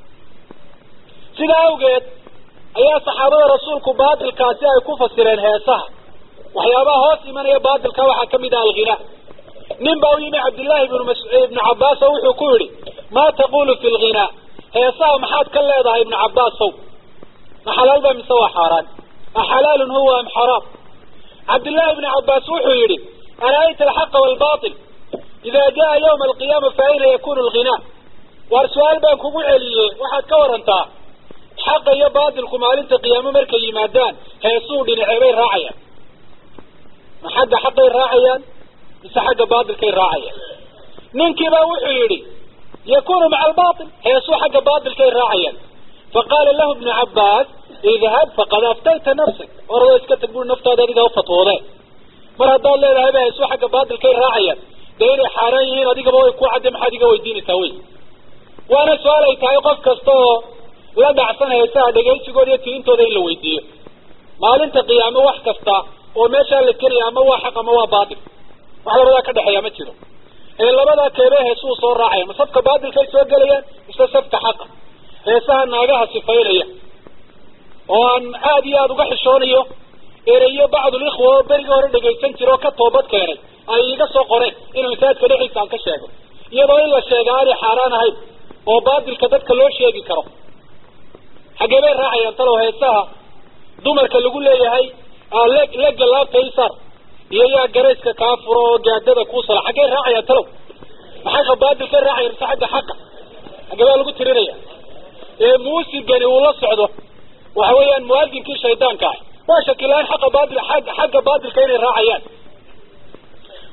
sidaa awgeed ayaa saxaabada rasuulku baatilkaasi ay ku fasireen heesaha waxyaabaha hoos imanaya baatilka waxaa kamid ah alghinaa nin baa u yimi cabdillaahi ibnu mas ibnu cabbaas oo wuxuu ku yidhi maa taqulu fi lghinaa heesaha maxaad ka leedahay ibnu cabbaasow ma xalaal ba mise waa xaaraan axalaalun huwa am xaraam cabdillahi ibnu cabbaas wuxuu yidhi ara'ayta alxaqa waalbatil ida jaa yawma alqiyaama fa ayna yakunu alghinaa waar su-aal baan kugu celiyey waxaad ka warantaa xaqa iyo baatilku maalinta qiyaamo markay yimaadaan heesuu dhinacee bay raacayaan ma xagga xaqay raacayaan mise xagga baatilkay raacayaan ninkiibaa wuxuu yidhi yakunu maca albaatil heesuu xagga baatilkay raacayaan faqaala lahu ibnu cabbaas idhab faqad aftayta nafsak orada iska tag bui naftaada adiga ufatwoode mar haddaad leedahay ba heesuu xagga baatilkay raacayaan dee inay xaaraan yihiin adigaba way ku cadde maxaad iga weydiinaysaa wey waana su-aal ay tahay qof kasta oo la dhacsan heesaha dhegaysigooda iyo tirintooda in la weydiiyo maalinta qiyaamo wax kasta oo meeshaa la gelaya ama waa xaq ama waa baatil wax labadaa ka dhexeeya ma jiro ee labadaa keebee heesuu soo raacaya ma safka baatilkay soo gelayaan mise safka xaqa heesaha naagaha sifaynaya oo aan aada iyo aada uga xishoonayo ereyo bacdulikhwa oo berigii hore dhegaysan jira oo ka toobad keenay ay iga soo qoreen inuu masaajidka dhexdiisa aan ka sheego iyadoo in la sheega aanay xaaraan ahayn oo baatilka dadka loo sheegi karo xaggee bay raacayaan talow heesaha dumarka lagu leeyahay le lega laabta isar iyo yaa garayska kaa furo oo gaadada kuu sala xaggey raacayaan talow ma xagga baatilkay raacayaan mise xagga xaqa xaggee baa lagu tirinaya ee muusigani uu la socdo waxa weeyaan muadinkii shaydaanka ah waa shakilaan xaqa baatil xagga baatilka inay raacayaan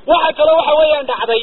waxa kale waxa weeyaan dhacday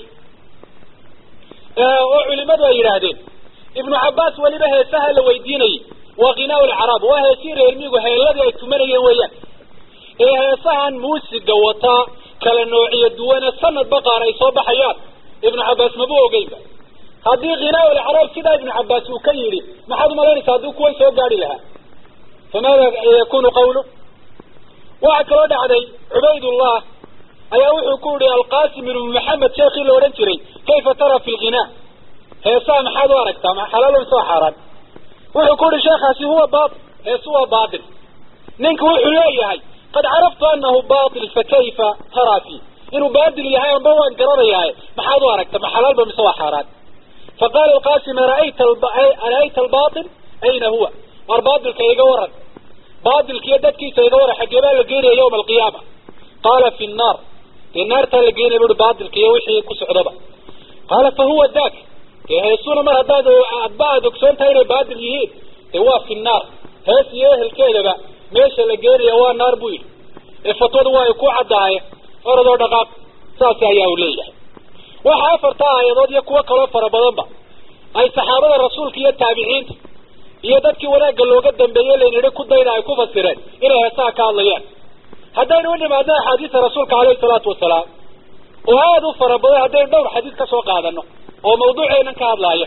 oo culimadu ay yidhaahdeen ibnu cabbaas weliba heesaha la weydiinayay waa ghinaa lcaraab waa heesii reermigu heeladii ay tumanayeen weeyaan ee heesahan muusiga wataa kala noociyo duwane sanadba qaar ay soo baxayaan ibnu cabbaas maba ogeynba haddii ghinaa lcaraab sidaa ibnu cabbaas uu ka yidhi maxaad umalaynaysa haddii kuway soo gaari lahaa famaada yakunu qawlu waxaa kaloo dhacday cubaydullah ayaa wuxuu ku yihi alqasim ibnu maxamed sheekii la odhan jiray kayfa tara fi lghinaa heesaha maxaad u aragtaa ma xalaal mise waa xaaraan wuxuu ku yihi sheekhaasi huwa bail heesu waa bail ninka wuxuu leeyahay qad caraftu anahu bail fakayfa taraa fi inuu baadil yahay amba waan garanayahay maxaad u aragta ma xalaalba mise waa xaaraan faqala alqasim ara'ayta ara'ayta albail ayna huwa war baadilka iga waran baadilkiiyo dadkiisa iga waran xaggee baa la geenaya yawma alqiyaama qaala fi nnaar dee naartaa la geenaya buui baadilka iyo wixii ku socdaba qaala fa huwa dak dee heesuna mar haddaad adba aad ogsoon tahay inay baadil yihiin dee waa fi nnaar hees iyo ehelkeedaba meesha la geenaya waa naar buu yidhi ee fatwadu waa ay ku caddaaye oradoo dhaqaaq saas ayaa uu leeyahay waxa afarta aayadood iyo kuwo kaloo fara badanba ay saxaabada rasuulka iyo taabiciinta iyo dadkii wanaagga looga dambeeyey laynidhi ku dayda ay ku fasireen inay heesaha ka hadlayaan haddaynu u nimaadno axaadiista rasuulka caleyhi salaatu wasalaam oo aada u fara badan haddaynu dhowr xadiis ka soo qaadano oo mawduuceenan ka hadlaaya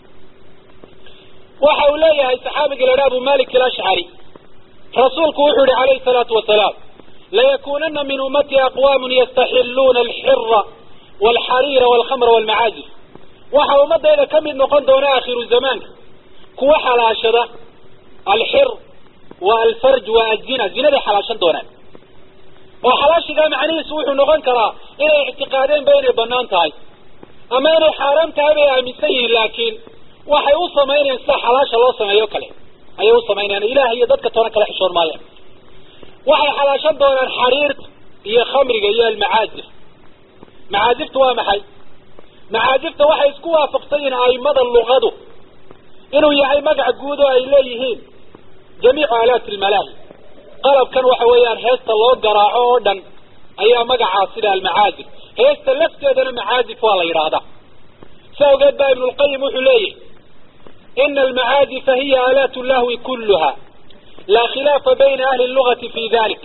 waxa uu leeyahay saxaabiga ladha abu malik alashcari rasuulku wuxuu yihi calayhi salaatu wasalaam layakunana min ummati aqwamun yastaxiluuna alxira walxariira walkhamra walmacaazif waxa ummadayda ka mid noqon doona akhiru zamaanka kuwa xalaashada alxir wa alfarj wa azina zinaday xalaashan doonaan oo xalaashigaa macnihiisu wuxuu noqon karaa inay ictiqaadeenba inay banaan tahay ama inay xaaraam tahay bay aaminsan yihiin laakiin waxay u samaynayaan sida xalaasha loo sameeyo kale ayay u samaynayaan ilaah iyo dadka toona kala xishoon maayaan waxay xalaashan doonaan xariirta iyo khamriga iyo almacaazif macaazifta waa maxay macaazifta waxay isku waafaqsan yihiin aimada luqadu inuu yahay magac guud oo ay leeyihiin jamiicu aalaati almalaahi qalabkan waxa weeyaan heesta loo garaaco oo dhan ayaa magacaas sida almacaazif heesta lafteedana macaazif waa la yidhaahdaa si awgeed baa ibnu lqayim wuxuu leeyahy ina almacaazifa hiya aalaat lahwi kuluha laa khilaafa bayna ahli lugati fi dalik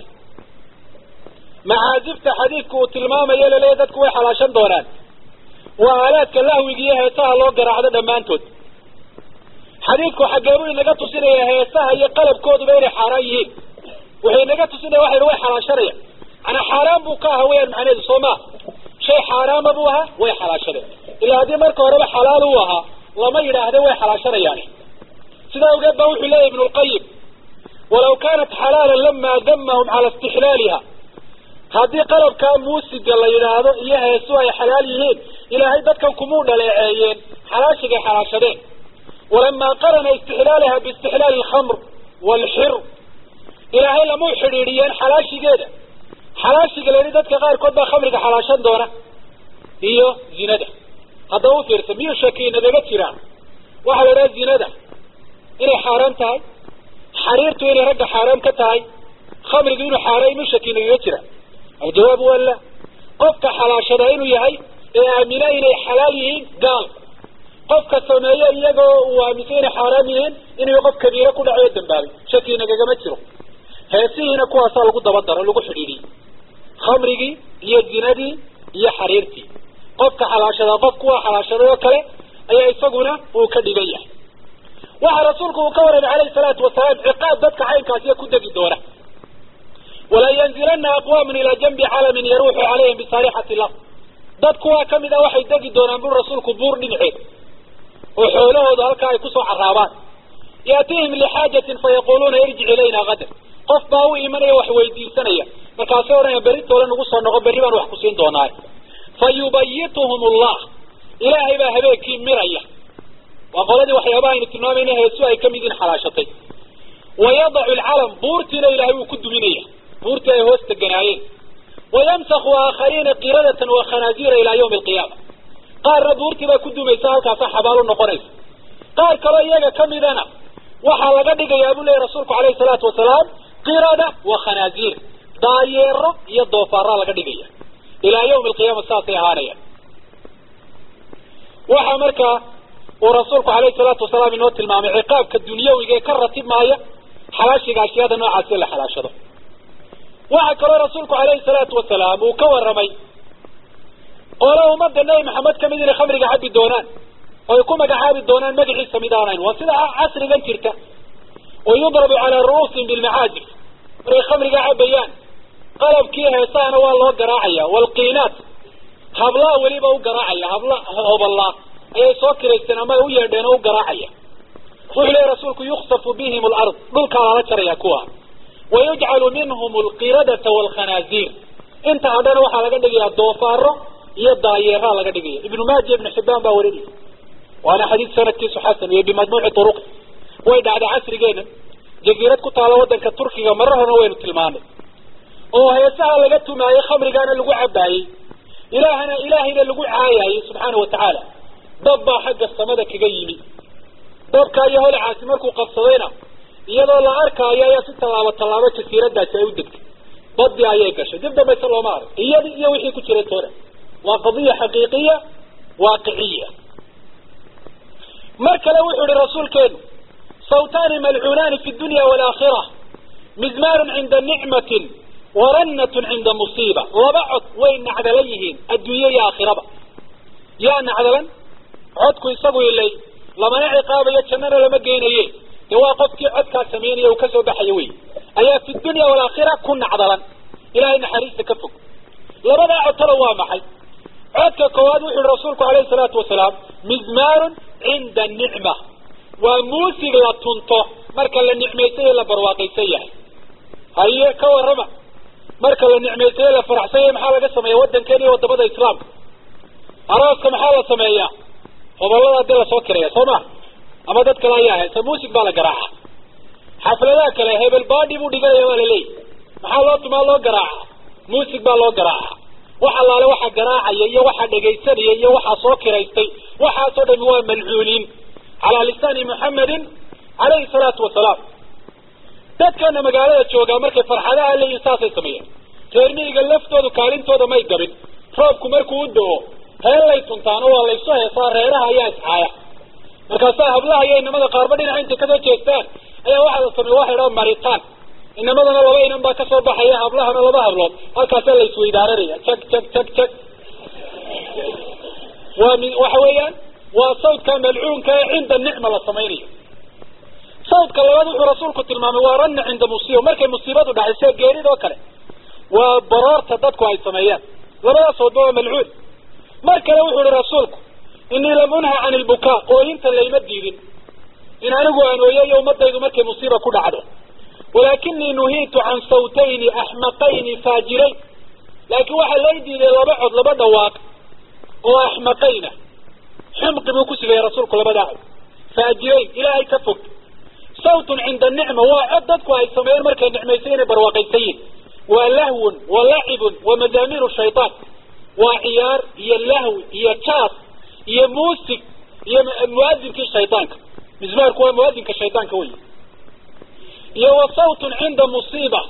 macaazifta xadiidku uu tilmaamayo laleeyahy dadku way xalaashan doonaan waa aalaadka lahwiga iyo heesaha loo garaacdo dhammaantood xadiidku xaggee buu inaga tusinaya heesaha iyo qalabkooduba inay xaaraan yihiin wuxuu inaga tusinaya waxa yidhi way xalaashanaya manaa xaaraan buu ka ahaa weyaan macnaheedu soo maa shay xaaraama buu ahaa way xalaashadeen ilaa haddii marka horeba xalaal uu ahaa lama yidhaahde way xalaashanayaani sidaa awgeed ba wuxuu leeyahy ibnu lqayim walaw kaanat xalaalan lama damahum cala istixlaaliha haddii qalabkaa muusiga la yidhaahdo iyo heesu ay xalaal yihiin ilaahay dadkan kumuu dhaleeceeyeen xalaashigay xalaashadeen walamaa qarana istixlaalaha biistixlaali alkhamr waalxir ilaahay lamau xidhiidhiyeen xalaashigeeda xalaashiga la yidhi dadka qaarkood baa khamriga xalaashan doona iyo zinada haddaba u fiirsa miyuu shaki nagaga jiraan waxaa la idhaha zinada inay xaaraan tahay xariirtu inay ragga xaaraam ka tahay khamrigu inuu xaaraan inuu shaki nagaga jira aljawaab waa la qofka xalaashada inuu yahay ee aamina inay xalaal yihiin gaal qofka sameeyo iyagoo uu aaminsan inay xaaraam yihiin inuu qof kabiire ku dhacayo dambaabay shaki nagagama jiro heesihiina kuwaasaa lagu daba daro lagu xidhiidhiyey khamrigii iyo zinadii iyo xariirtii qofka xalaashadaa qof kuwa xalaashaday oo kale ayaa isaguna uu ka dhigan yahay waxa rasuulku uu ka warramay calayhi salaatu wasalaam ciqaab dadka caynkaasiya ku degi doona walaa yanzilana aqwaamun ilaa janbi calamin yaruuxu calayhim bisaarixati lard dad kuwaa kamid a waxay degi doonaan buri rasuulku buur dhinaceed oo xoolahoodu halkaa ay kusoo caraabaan yaatihim lixaajatin fayaquluuna irjic ilayna qadar qof baa u imanaya wax weydiisanaya markaasay odhanaya berritooda nagu soo noqo berri baan wax ku siin doonaa fa yubayituhum allah ilaahay baa habeenkii miraya waa qoladii waxyaabaha aynu tilmaamayna heesu ay kamid yihiin xalaashatay wayadacu alcalam buurtiina ilaahay wuu ku duminaya buurtii ay hoos teganaayeen wayamsaku aakhariina qiradatan wa khanaazira ilaa yawmi alqiyaama qaarna buurtii baa ku dumaysa halkaasa xabaalo noqonaysa qaar kaloo iyaga kamidana waxaa laga dhigayaa buu leeyahy rasuulku calayhi salaatu wasalaam qirada wa khanaaziir daayeero iyo doofaara laga dhigaya ilaa yawmi alqiyaama saasay ahaanayaan waxaa markaa uu rasuulku alayhi salaatu wasalaam inoo tilmaamay ciqaabka dunyawiga ee ka ratib maaya xalaashiga ashyaada noocaasi la xalaashado waxaa kaloo rasuulku alayhi salaatu wasalaam uu ka warramay oole ummadda nebi maxamed kamid inay khamriga cabi doonaan oo ay ku magacaabi doonaan magaciisa mid aanayn waa sida casrigan jirta oo yudrabu calaa ru'uusihim bilmacaajib markay khamriga cabayaan qalabkii heesahana waa loo garaacaya walqiinaat hablaa weliba u garaacaya habla hoballaa ayay soo kiraysteen ama ay u yeedheen oo u garaacaya wuxuu leeyahy rasuulku yuksafu bihim alard dhulkaa lala jaraya kuwa wayujcalu minhum alqiradata waalkhanaaziir inta hadhana waxaa laga dhigayaa doofaaro iyo daayeeraa laga dhigaya ibnu maaja ibnu xibbaan baa warinaya waana xadiid sanadkiisu xasan iyo bimajmuuci turuqi way dhacday casrigeena jaziirad ku taala waddanka turkiga marar horna waynu tilmaanay oo heesaha laga tumaayey khamrigaana lagu cabaayey ilaahana ilaahayna lagu caayayey subxaana wa tacaala dab baa xagga samada kaga yimi dabka iyo holacaasi markuu qabsadayna iyadoo la arkaayo ayaa si tallaabo tallaabo jasiiradaasi ay u degtay badii ayay gashay dib dambayse looma arag iyadii iyo wixii ku jiray toona waa qadiya xaqiiqiya waaqiciya mar kale wuxuu ihi rasuulkeenu sawtaani malcuunaani fi dunya waalaakhira mizmaarun cinda nicmatin warannatun cinda musiiba laba cod way nacdalan yihiin adduunye iyo aakhiraba yaa nacdalan codku isagu ilay lamana ciqaabayo jannana lama geynaye dee waa qofkii codkaa samaynaya uu kasoo baxayo wey ayaa fi dunya waalaakhira ku nacdalan ilahay naxariista ka fog labadaa codtana waa maxay codka koowaad wuxu uhi rasuulku alayhi salaatu wasalaam mizmaarun cinda nicma waa muusig la tunto marka la nicmaysan yahe la barwaaqaysan yahay haye ka warrama marka la nicmaysan yahe la faraxsan yahay maxaa laga sameeya waddankeena iyo wadamada islaamka arooska maxaa la sameeyaa hobollada dee lasoo kiraya soo ma ama dad kale ayaa haysa muusig baa la garaaca xafladaha kale hebel baadhi buu dhiganaya waa laleeyahy maxaa loo tumaa loo garaaca muusig baa loo garaaca wax allaale waxa garaacaya iyo waxa dhegaysanaya iyo waxaa soo kiraystay waxaasoo dhami waa malcuuniin calaa lisaani muxamedin calayhi salaatu wasalaam dadkeena magaalada joogaa markay farxadaha leeyihin saasay sameeyeen reer miyiga laftoodu kaalintooda may gabin roobku markuu u do-o heellay tuntaan oo waa laysu heesaa reeraha ayaa iscaaya markaasaa hablaha iyo inamada qaarba dhinaca intay kasoo jeestaan ayaa waxaa la sameeya waxa idhaha maritaan inamadana laba inan baa kasoo baxaya hablahana laba hablood halkaasaa la isweydaaranaya jag jag jag jag waa mi waxa weeyaan waa sawdka malcuunka ee cinda nicma la samaynayo sawdka labaad wuxuu rasuulku tilmaamay waa ranna cinda musiiba markay musiibadu dhacay sida geerid oo kale waa baroorta dadku ay sameeyaan labadaas soodba waa malcuun mar kale wuxuu ihi rasuulku inii lam unha can ilbukaa ooyinta layma diidin in anigu aan ooyayo ummadaydu markay musiiba ku dhacdo walaakinii nuhiitu can sawtayni axmaqayni faajirayn laakiin waxaa lay diiday laba cod laba dhawaaq oo axmaqayna xumqi buu ku sifeeyey rasuulku labadaa cod faajirayn ilaahay ka fog sawtun cinda nicma waa cod dadku ay sameeyeen markay nicmaysan inay barwaaqaysan yihin waa lahwun wa lacibun wa madaamiru shaytaan waa ciyaar iyo lahwi iyo jaas iyo muusig iyo muadinkii shaydaanka mismaarku waa muadinka shaydaanka wey iyo wa sawtun cinda musiiba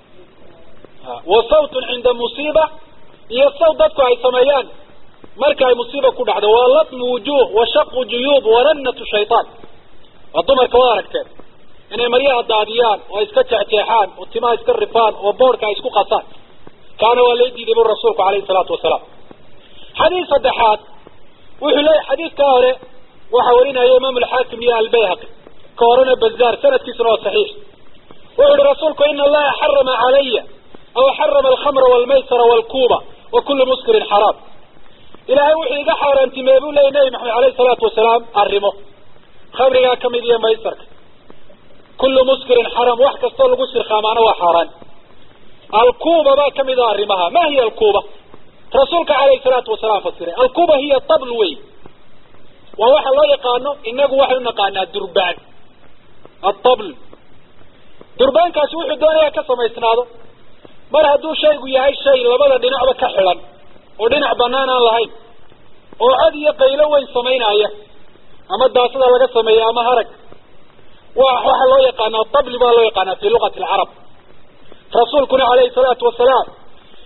wa sawtun cinda musiiba iyo sawt dadku ay sameeyaan marka ay musiiba ku dhacdo waa latmu wujuh wa shaqu juyuub warannatu shaytaan waa dumarka waa aragteen inay maryaha daadiyaan oo iska jeexjeexaan oo timaha iska rifaan oo boorka ay isku qasaan kaana waa lay diiday bu rasuulku alayhi salaatu wasalaam xadiis saddexaad wuxuu leeyahy xadiidkaa hore waxaa warinaya imaam alxaakim iyo albayhaqi ka horena bazaar sanadkiisuna waa saxiix wuxuu ihi rasuulku ina allaha xarama calaya aw xarama alkhamra walmaysara walkuuba wa kullu muskirin xaraam ilaahay wuxuu iga xaaraantimeeye buu leeyay nabi maxamed alayhi salaatu wasalaam arrimo khamrigaa kamid iyo maysarka kullu muskirin xaraam wax kastoo lagu sirkaamaana waa xaaraan alkuuba baa kamid a arrimaha ma hiya alkuuba rasuulka alayhi salaatu wasalaam fasiray alkuuba hiya tabl wey waa waxa loo yaqaano inagu waxay unaqaanaa durbaan atabl durbaankaasi wuxuu doonayaa ka samaysnaado mar hadduu shaygu yahay shay labada dhinacba ka xidhan oo dhinac banaan aan lahayn oo cod iyo qaylo weyn samaynaya ama daasada laga sameeya ama harag wa waxaa loo yaqaanaa tabli baa loo yaqaanaa fi luqati alcarab rasuulkuna alayhi salaatu wasalaam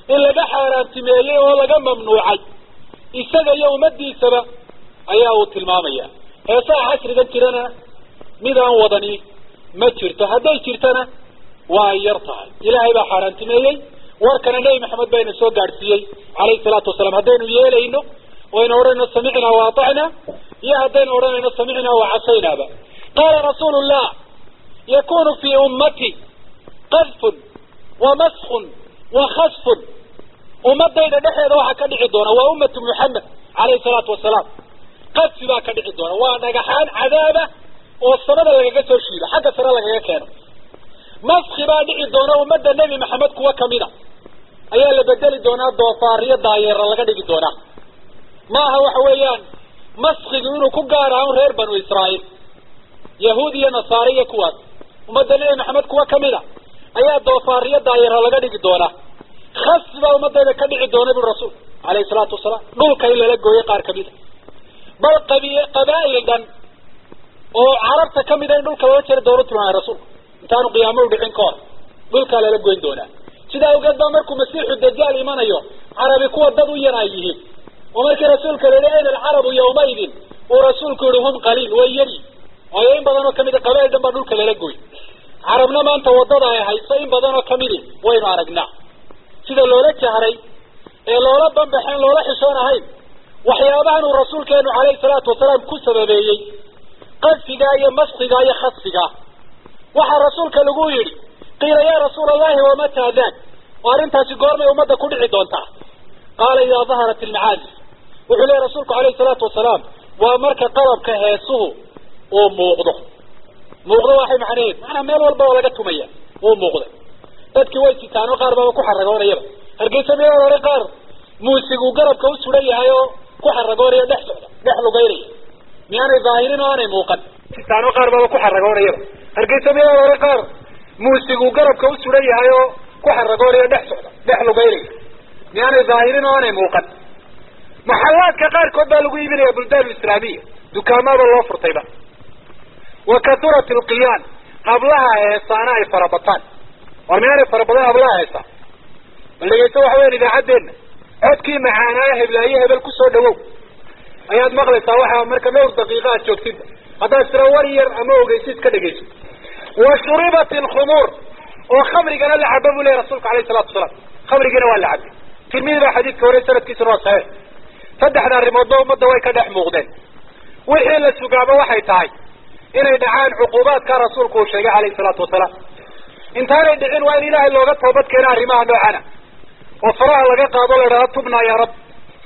in laga xaaraantimeeyey oo laga mamnuucay isaga iyo ummadiisaba ayaa uu tilmaamaya heesaha casrigan jirana mid aan wadani ma jirto hadday jirtana waa ay yar tahay ilaahay baa xaaraantimeeyey warkana nebi maxamed bayna soo gaadhsiiyey calayhi salaatu wasalaam haddaynu yeelayno waynu odhanayno samicnaa wa atacna iyo haddaynu odhanayno samicnaa wa casaynaaba qaala rasuulu llah yakunu fii ummati qadfun wa maskun wa khasfun ummadayda dhexeeda waxaa ka dhici doona waa ummatu muxamed calayhi salaatu wasalaam qadfi baa ka dhici doona waa dhagaxaan cadaaba oo samada lagaga soo shiido xagga sare lagaga keeno maski baa dhici doona ummadda nebi maxamed kuwa kamida ayaa la bedeli doonaa doofaariyo daayeera laga dhigi doonaa maaha waxa weeyaan maskigu inuu ku gaar ahaan reer banu israa'iil yahuud iyo nasaare iyo kuwaas ummadda nebi maxamed kuwa kamida ayaa doofaariyo daayeera laga dhigi doonaa khasi baa ummadayda ka dhici doona bui rasuul alayhi salaatu wasalaam dhulka in lala gooyay qaar kamida bal qabi qabaa'il dhan oo carabta kamida in dhulka lala jari doono tilmaamay rasuulku intaanu qiyaamo u dhicin ka hor dhulkaa lala goyn doonaa sidaa awgeed baa markuu masiixu dajaal imanayo carabi kuwa dad u yar ay yihiin oo markii rasuulka la yihi ayna alcarabu yawmaidin uu rasuulku yihi hum qaliil way yari waayo in badan oo kamida qabaa'il dhan baa dhulka lala goy carabna maanta wadada ay hayso in badan oo kamidi waynu aragnaa sida loola jahray ee loola banbaxeen loola xishoon ahayn waxyaabahan uu rasuulkeenu calayhi salaatu wasalaam ku sababeeyey qadfigaa iyo maskigaa iyo khasfigaa waxaa rasuulka lagu yidhi qiila yaa rasuula allahi wamataa dak oo arrintaasi goormay ummadda ku dhici doontaa qaala idaa daharat ilmacaazif wuxuu leeyahy rasuulku calayhi salaatu wasalaam waa marka qalabka heesuhu uu muuqdo muuqdo waxay macnaheed maanaa meel walba oo laga tumaya wuu muuqday dadkii way sitaan oo qaar baaba ku xaragoonayaba hargeysa meelaa hore qaar muusiguu garabka u suran yahay oo ku xaragoonaya dhex socda dhex lugaynaya miyaanay daahirin oo aanay muuqan sitaan oo qaar baaba ku xaragoonayaba hargeysa meelaa hore qaar muusiguu garabka u suran yahay oo ku xaragoonaya dhex socda dhex lugaynaya miyaanay daahirin oo aanay muuqan maxallaadka qaarkood baa lagu iibinaya buldaan islaamiya dukaamaaba loo furtayba wa kathurat alqiyaan hablaha heesaana ay farabataan war miyaanay farabadan hablaha heesa bal dhegeysta waxa weyan idaacaddeenna codkii macaanaayo heblaayo hebel kusoo dhawow ayaad maqlaysaa waxa marka dhowr daqiiqa aad joogtidba haddaad tira war yar ama ogeysid ka dhegeyso wa shuribat alkhumuur oo khamrigana la caba buu lehy rasuulka alayhi salatu wasalaam khamrigiina waa la cabay tirmidi baa xadiidka hore sanadkiisuna waa saxiix saddexda arrimoodba ummadda way ka dhex muuqdeen wixii la sugaaba waxay tahay inay dhacaan cuquubaadka rasuulku uu sheegay calayhi salaatu wasalaam intaanay dhicin waa in ilaahay looga toobad keena arrimaha noocana oo faraha laga qaado la idhahdo tubnaa ya rab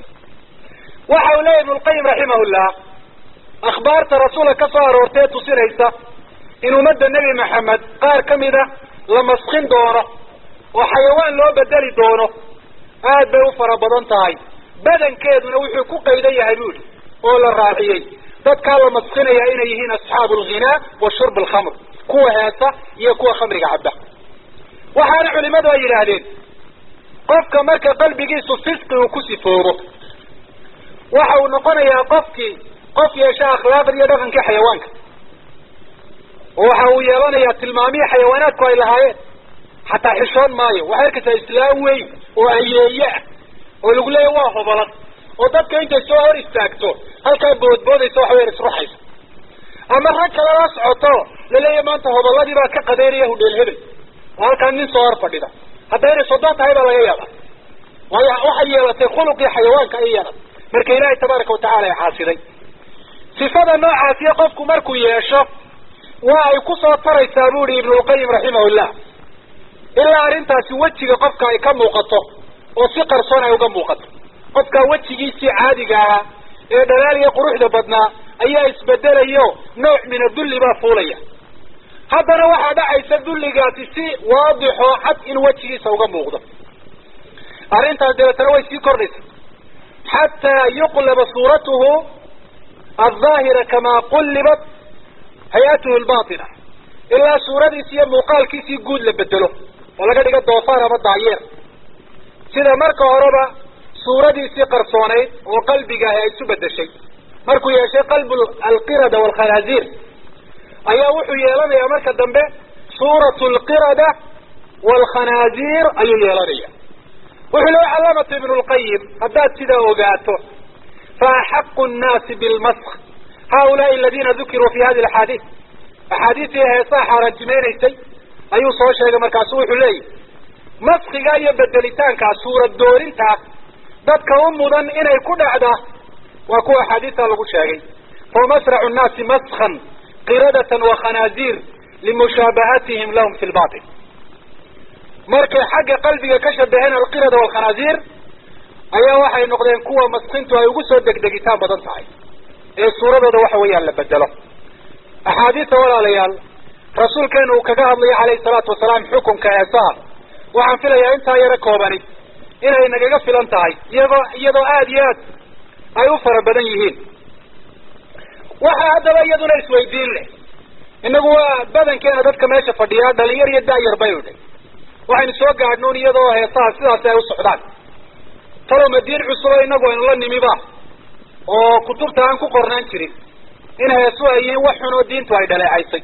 waxa uu leeyahy ibnulqayim raximahullah akhbaarta rasuulka ka soo aroortay ee tusinaysa in ummadda nebi maxamed qaar kamida la maskin doono oo xayawaan loo bedeli doono aad bay u fara badan tahay badankeeduna wuxuu ku qaydan yahay buuli oo la raaciyey dadkaa la maskinaya inay yihiin asxaabu alghinaa wa shurb alkhamr kuwa heesa iyo kuwa khamriga cabba waxaana culimadu ay yidhaahdeen qofka marka qalbigiisu fisqi uu ku sifoobo waxa uu noqonayaa qofkii qof yeesha akhlaaqdi iyo dhaqankii xayawaanka oo waxa uu yeelanayaa tilmaamihii xayawaanaadku ay lahaayeen xataa xishoon maayo waxay arkaysaa islaam weyn oo ayeeye ah oo lagu leeyahy waa hobalad oo dadka intay soo hor istaagto halkaa boodboodaysa waxa weyan isruxaysa ama rag kale la socoto laleeyahy maanta hobaladii baa ka qadeynaya hudheel hebel oo halkaa nin soo hor fadhida haddaynay soddon tahay baa laga yaaba waayo waxay yeelatay khuluqii xayawaanka ay yeelatay marka ilaahay tabaaraka watacala ay caasiday sifada noocaasiyo qofku markuu yeesho waa ay kusoo taraysaa bu ihi ibnulqayim raximahullah ilaa arrintaasi wejiga qofka ay ka muuqato oo si qarsoon ay uga muuqato qofkaa wejigiisii caadiga ahaa ee dhalaaliya quruxda badnaa ayaa isbedelayo nooc min adulli baa fuulaya haddana waxaa dhacaysa dulligaasi si waadixoo cad in wejigiisa uga muuqdo arrintaas dabeetana way sii kordhaysa xataa yuqlaba suuratuhu aldaahira kamaa qullibat hay-atuhu lbatina ilaa suuradiisi iyo muuqaalkiisii guud la bedelo oo laga dhigo doofaar ama daayeer sida marka horeba suuradiisii qarsoonayd oo qalbiga ahi ay isu bedeshay markuu yeeshay qalbu alqirada waalkhanaaziir ayaa wuxuu yeelanayaa marka dambe suuratu alqirada waalkhanaaziir ayuu yeelanaya wuxuu leey calaamatu ibnu lqayim haddaad sidaa ogaato fa axaqu nnaasi bilmask haulaai aladiina dukiruu fi hadi axaadiis axaadiistii heesaha xaaraantimaynaysay ayuu soo sheegay markaasu wuxuu leeyahy maskiga iyo bedelitaankaa suurad doorintaa dadka u mudan inay ku dhacdaa waa kuwa axaadiista lagu sheegay fa masracu nnaasi maskan qiradatan wa khanaaziir limushaabahatihim lahum fi lbatil markay xagga qalbiga ka shabaheen alqirada walkhanaaziir ayaa waxay noqdeen kuwa maskintu ay ugu soo degdegitaan badan tahay ee suuradooda waxa weeyaan la bedelo axaadiista walaalayaal rasuulkeenu uu kaga hadlayo calayhi salaatu wasalaam xukunka heesaha waxaan filayaa intaa yaro koobani inay nagaga filan tahay iyagoo iyadoo aada iyo aad ay u fara badan yihiin waxaa haddaba iyaduna isweydiin leh inagu waa badankeena dadka meesha fadhiyaa dhalinyar iyo daayar bay udhay waxaynu soo gaadhnoon iyadoo heesaha sidaasi ay u socdaan talow madiin cusubo inagu aynu la nimiba oo kutubta aan ku qornaan jirin in heesu ay yihiin wax xun oo diintu ay dhaleecaysay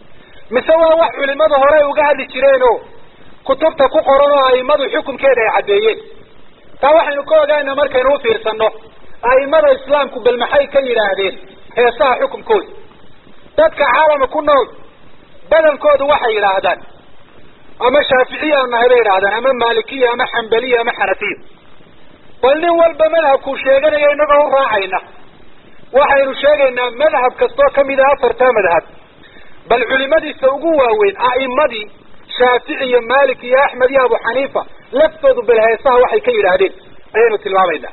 mise waa wax culimada hore uga hadli jireenoo kutubta ku qoran oo aimadu xukunkeeda ay caddeeyeen taa waxaynu ka ogaana markaynu u fiirsanno aimada islaamku bal maxay ka yidhaahdeen heesaha xukunkooda dadka caalama ku nool badankoodu waxay yidhaahdaan ama shaaficiya nahay bay yidhahdaan ama maalikiya ama xambaliya ama xanafiya bal nin walba madhabkuu sheeganaya inagoo u raacayna waxaynu sheegaynaa madhab kastoo kamid ah afartaa madhab bal culimadiisa ugu waaweyn a'imadii shaafici iyo malik iyo axmed iyo abu xaniifa laftoodu bal heesaha waxay ka yidhaahdeen ayaynu tilmaamaynaa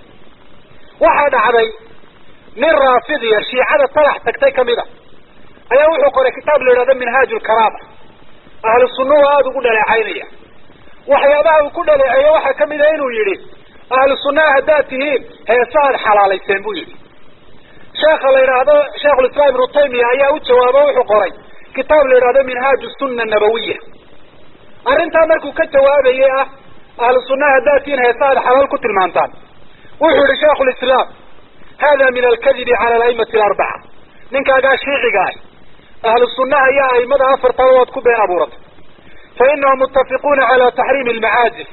waxaa dhacday nin raafidiya shiicada talax tagtay kamid a ayaa wuxuu qoray kitaab la yidhahdo minhaaj lkaraama ahlu sunnuhu aada ugu dhaleecaynaya waxyaabaha uu ku dhaleeceeyo waxaa kamid a inuu yidhi ahlu sunnaha haddaad tihiin heesahaad xalaalayseen buu yidhi sheekha la yidhaahdo sheikhulislaam ibnu taymiya ayaa u jawaabo wuxuu qoray kitaab la yidhahdo minhaaju sunna nabawiya arrintaa markuu ka jawaabayay ah ahlu sunnaha haddaad tihiin heesahaad xalaal ku tilmaantaan wuxuu yihi sheikhulislaam hada min alkadibi cala alaimati alarbaca ninkaagaa shiiciga ah ahlu sunnaha iyo aimada afartaba waad ku been abuuratay fa inahum mutafiquuna cala taxriimi almacaazif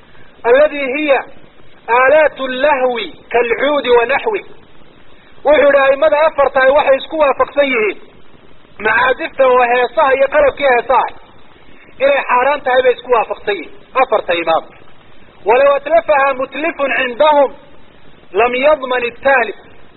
aladi hiya aalaat lahwi kaalcuudi wa naxwi wuxuu yihi aimada afartahay waxay isku waafaqsan yihiin macaazifta oo heesaha iyo qalabkii heesaha inay xaaraan tahay bay isku waafaqsan yihiin afarta imaam walaw atlafaha mutlifun cindahum lam yadman itaalif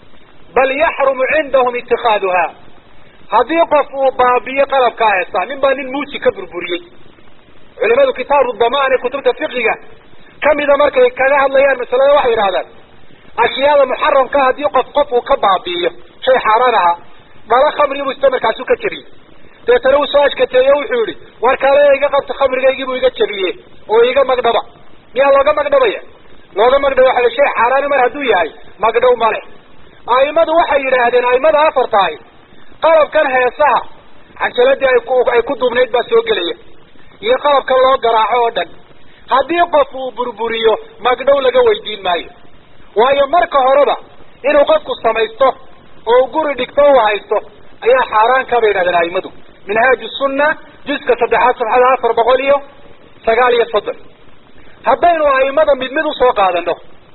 bal yaxrumu cindahum itikaaduha haddii qof uu baabiyo qalabkaa heesaa nin baa nin muusi ka burburiyey culimadu kitaabu damaan ee kutubta fiqiga kamida markay kaga hadlayaan masalada waxay yidhahdaan ashyaada muxaramka haddii qof qof uu ka baabi'iyo shay xaaraan ahaa dhalo khamri buu ista markaasu ka jebiyey deetana uu soo ashkateeye wuxuu yihi war kaale iga qabta khamrigaygii buu iga jebiye oo iga magdhaba miyaa looga magdhabaya looga magdhaba waxa shay xaaraani mar hadduu yahay magdhow male aimadu waxay yidhaahdeen aimada afartahay qalabkan heesaha canjaladii ay ku ay ku duubnayd baa soo gelaya iyo qalabkan loo garaaco oo dhan haddii qof uu burburiyo magdhow laga weydiin maayo waayo marka horeba inuu qofku samaysto oo guri dhigto u haysto ayaa xaaraan ka bay yidhahdeen aimadu minhaaju sunna juska saddexaad sabxada afar boqol iyo sagaal iyo soddon haddaynu aimada mid mid usoo qaadano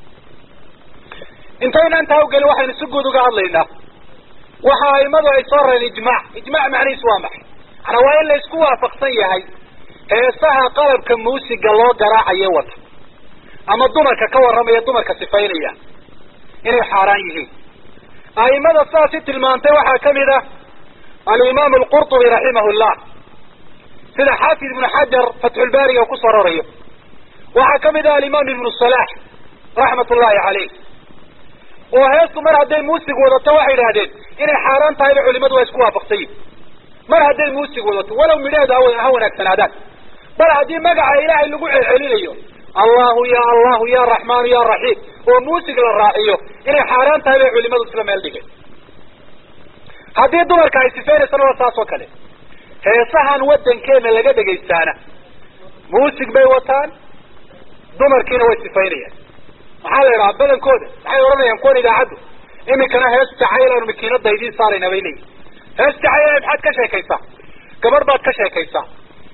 intayna intaa ugelin waxaynu si guud uga hadlaynaa waxa aimadu ay soo rareen ijmac ijmac macnihiisu waa maxay manaa waa in la isku waafaqsan yahay heesaha qalabka muusiga loo garaacayo wata ama dumarka ka warramaya dumarka sifaynaya inay xaaraan yihiin aimada saasi tilmaantay waxaa kamid ah alimaam alqurtubi raximah llah sida xaafid ibnu xajar fatxulbaariga ku soo rorayo waxaa kamid ah alimaam ibnu salax raxmat ullahi caleyh oo heestu mar hadday muusig wadato waxay idhahdeen inay xaaraan tahayba culimadu waa isku waafaqsan yihin mar hadday muusig wadato walow midheedu ha wanaagsanaadaan bal haddii magaca ilaahay lagu celcelinayo allahu ya allahu ya raxmaanu ya raxiim oo muusig la raaciyo inay xaaraan tahay bay culimadu isla meel dhigeen haddii dumarka ay sifeynaysana waa saas oo kale heesahan wadankeena laga dhegaystaana muusig bay wataan dumarkiina way sifaynayaan maxaa la yidhaha badankooda maxay odhanayaan kuwan idaacaddu iminkana hees jacayl aanu makiinada idiin saarayna bay leeyihin hees jacayl maxaad ka sheekaysaa gabadh baad ka sheekaysaa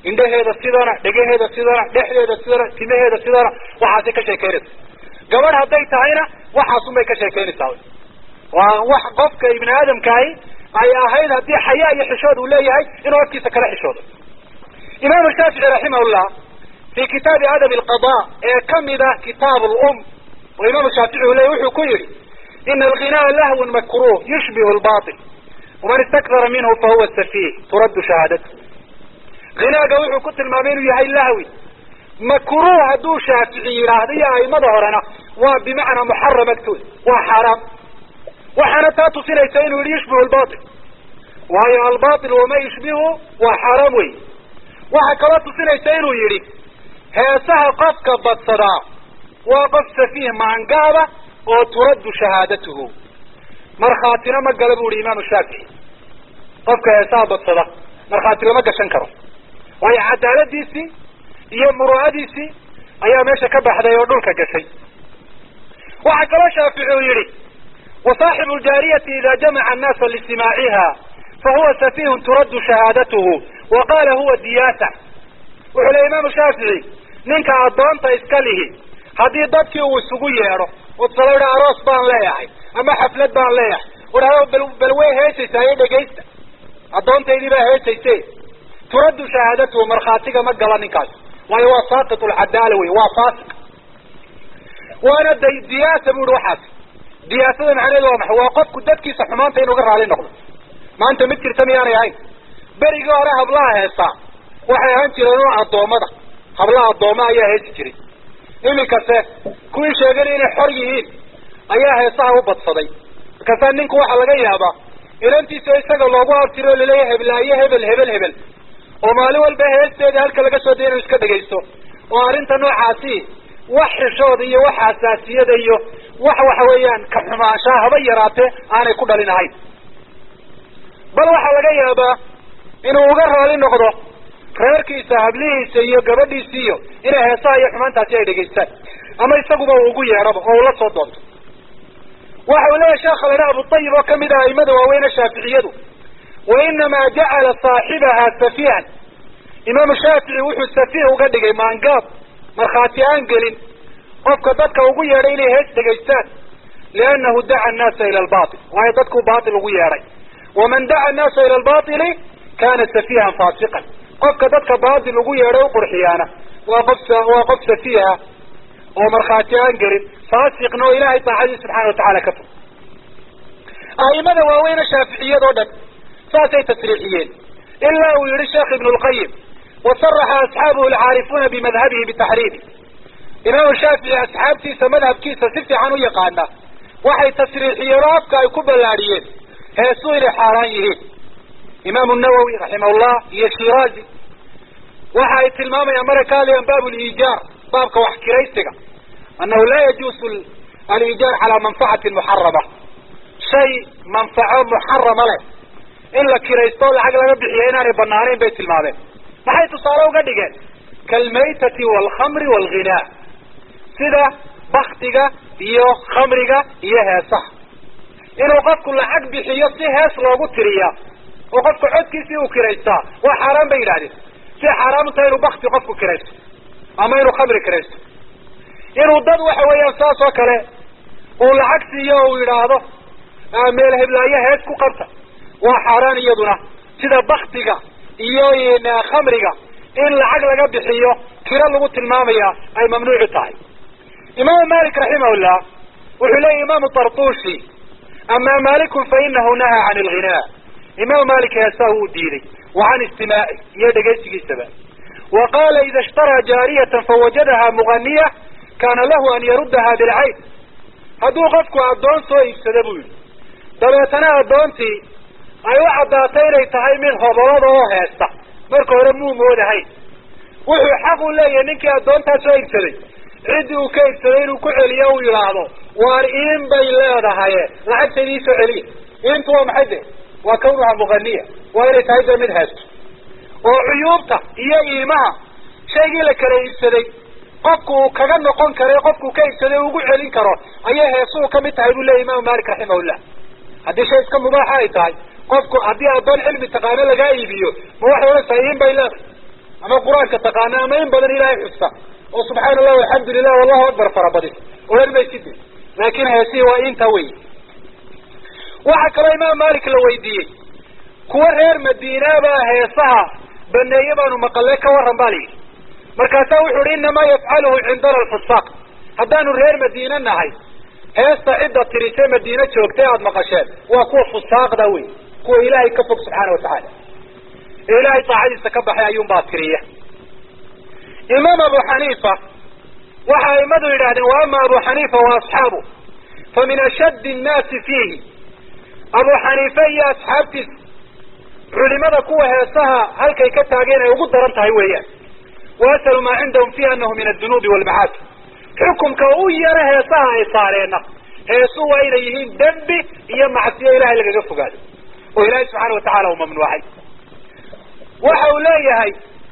indhaheeda sidana dhegaheeda sidana dhexdeeda sidana timaheeda sidana waxaasay ka sheekeynaysa gabadh hadday tahayna waxaasunbay ka sheekeynaysaa waa wax qofka ibni aadamkaahi ay ahayd haddii xayaa iyo xishood uu leeyahay inuu hortiisa kala xishoodo imaamu shaafici raximahullah fi kitaabi adabi alqada ee kamida kitaab lum oo imaamu shaafici uu leeyay wuxuu ku yihi ina alghinaa lahwun makruh yushbihu lbatil waman istakdara minhu fahuwa safiih turaddu shahaadatu ghinaaga wuxuu ku tilmaamay inuu yahay lahwi makruh hadduu shaafici yidhaahdo iyo aimada horena waa bimacnaa muxaram agtooda waa xaaraam waxaana taa tusinaysa inuu yihi yushbihu lbatil waayo albatil wama yushbihu waa xaaraam wey waxaa kaloo tusinaysa inuu yidhi heesaha qofka badsadaa waa qof safiih maangaaba oo turaddu shahaadatuhu markhaatina ma gala bu ihi imaamu shaafici qofka heesaha badsada markhaati lama gashan karo waayo cadaaladiisii iyo muru'adiisii ayaa meesha ka baxday oo dhulka gashay waxaa kaloo shaafici uu yihi wasaaxibu ljaariyati ida jamaca annaasa listimaaciha fahuwa safihun turaddu shahaadatuhu wa qaala huwa diyaasa wuxuu le imaamu shaafici ninka addoonta iska lihi haddii dadkii uu isugu yeedho udsala idha aroos baan leeyahay ama xaflad baan leeyahay udhahdo bal bal way heesaysaa iyo dhegaysta addoontaydii baa heesayse turaddu shahaadatuhu markhaatiga ma gala ninkaas waayo waa saaqit lcadaala wey waa faasiq waana d diyaasa bu ihi waxaas diyaasada macnaheedu waa maxay waa qofku dadkiisa xumaanta inuu ga raali noqdo maanta mid jirta miyaanay ahayn berigii hore hablaha heesaa waxay ahaan jireen un addoommada hablaha addooma ayaa heesi jiray iminkase kuwii sheeganay inay xor yihiin ayaa heesaha u badsaday markaasaa ninku waxaa laga yaabaa inantiisa isaga loogu abtiro o laleeyahay heblaayo hebel hebel hebel oo maalin walba heesteeda halka laga soo daya inuu iska dhegaysto oo arrinta noocaasi wax xishooda iyo wax xasaasiyada iyo wax waxa weeyaan ka xumaanshaa haba yaraatee aanay ku dhalin ahayn bal waxaa laga yaabaa inuu uga raali noqdo reerkiisa hablihiisa iyo gabadhiisi iyo inay heesaha iyo xumaantaasi ay dhegaystaan ama isaguba uu ugu yeedhaba oo ula soo doonto waxa uu leeyahay sheekha ladha abutayib oo kamid ah aimada waaweyne shaaficiyadu wa inamaa jacala saaxibaha safiihan imaamu shaafici wuxuu safiih uga dhigay maangaab markhaati aan gelin qofka dadka ugu yeedhay inay hees dhegaystaan liannahu daca annaasa ila albatil waayo dadkuu baatil ugu yeedhay waman daca annaasa ila albatili kana safiihan faasiqan qofka dadka baatil ugu yeedhay uqurxiyaana waa qof waa qof safiiha oo markhaati aan gelin faasiqna oo ilahay daacadii subxana watacala ka fog a'imada waaweyne shaaficiyadoo dhan saasay tasriixiyeen ilaa uu yihi sheekh ibnu lqayim wasaraxa asxaabuhu alcaarifuuna bimadhabihi bitaxriimi imaamu shaafici asxaabtiisa madhabkiisa si fiican u yaqaana waxay tasriixiyeen oo afka ay ku ballaadhiyeen heesuu inay xaaraan yihiin imaamu nawowi raximahullah iyo shiraazi waxa ay tilmaamayaan mara ka hadlayaan baab liijaar baabka wax kiraysiga annahu laa yajuusu aliijaar calaa manfacatin muxarama shay manfaco muxarama leh in la kiraysto o lacag laga bixiyo inaanay banaanayn bay tilmaameen maxay tusaale uga dhigeen kaalmaytati waalkhamri waalghinaa sida baktiga iyo khamriga iyo heesaha inuu qofku lacag bixiyo si hees loogu tiriya oo qofka codkiisii uu kiraystaa waa xaaraan bay yidhahdeen si xaaraan u tahay inuu bakti qofku kiraysto ama inuu khamri kiraysto inuu dad waxa weeyaan saas oo kale uu lacag siiyo o uu yidhaahdo meel heblaayo hees ku qabta waa xaaraan iyaduna sida baktiga iyo khamriga in lacag laga bixiyo kiro lagu tilmaamaya ay mamnuucu tahay imaamu malik raximahullah wuxuu leeyahy imaamu tartushi ama malikun fa inahu nahaa can alghinaa imaamu malik heesaa wuu diiday wa can istimaaci iyo dhegaysigiisaba wa qaala ida ishtaraa jaariyatan fawajadaha muganiya kaana lahu an yaruddaha bilcayn hadduu qofku addoon soo iibsada buu yihi dabeetana addoontii ay u caddaatay inay tahay mid hobolada oo heesta marka hore muu moodahayn wuxuu xaq u leeyahay ninkii addoontaa soo iibsaday ciddii uu ka iibsaday inuu ku celiyo uu yidhaahdo waar iin bay leedahaye lacagtayda iisoo celiya iintu waa maxay de waa kawnuha muganiya waa inay tahay de mid heesto oo cuyuubta iyo iimaha shaygii la kala iibsaday qofku uu kaga noqon karo qofkuu ka iibsaday ugu celin karo ayay heesuhu kamid tahay buu leyahy imaamu malik raximahullah haddii shay iska mubaaxa ay tahay qofku haddii addoon cilmi taqaano lagaa iibiyo ma waxay odhantahay iin bay leedahay ama qur-aanka taqaana ama in badan ilaahay xusta oo subxaana allah alxamdu lilah wallahu akbar farabadis odhan mayside laakin heesihii waa intaa wey waxaa kaloo imaam malik la weydiiyey kuwa reer madiinabaa heesaha baneeye baanu maqale ka waran ba layidhi markaasaa wuxu uhi inamaa yafcaluhu cindana alfusaaq haddaanu reer madiine nahay heesta cidda tirise madiine joogtay aada maqasheen waa kuwa fusaaqda wey kuwa ilaahay ka fog subxaana watacaala ee ilaahay daacadiisa ka baxay ayuunbaa tiriya imaam abu xaniifa waxa aimadu yidhahdeen wa ama abu xaniifa wa asxaabu fa min ashaddi nnaasi fiihi abu xaniife iyo asxaabtiisa culimada kuwa heesaha halkay ka taageen ay ugu daran tahay weeyaan wa asalu maa cindahum fiiha anahu min adunuubi walmacaasi xukumka u yaro heesaha ay saareenna heesu waa inay yihiin dembi iyo macsiyo ilahay lagaga fogaado oo ilaahay subxaana watacaala uu mamnuucay waxa uu leeyahay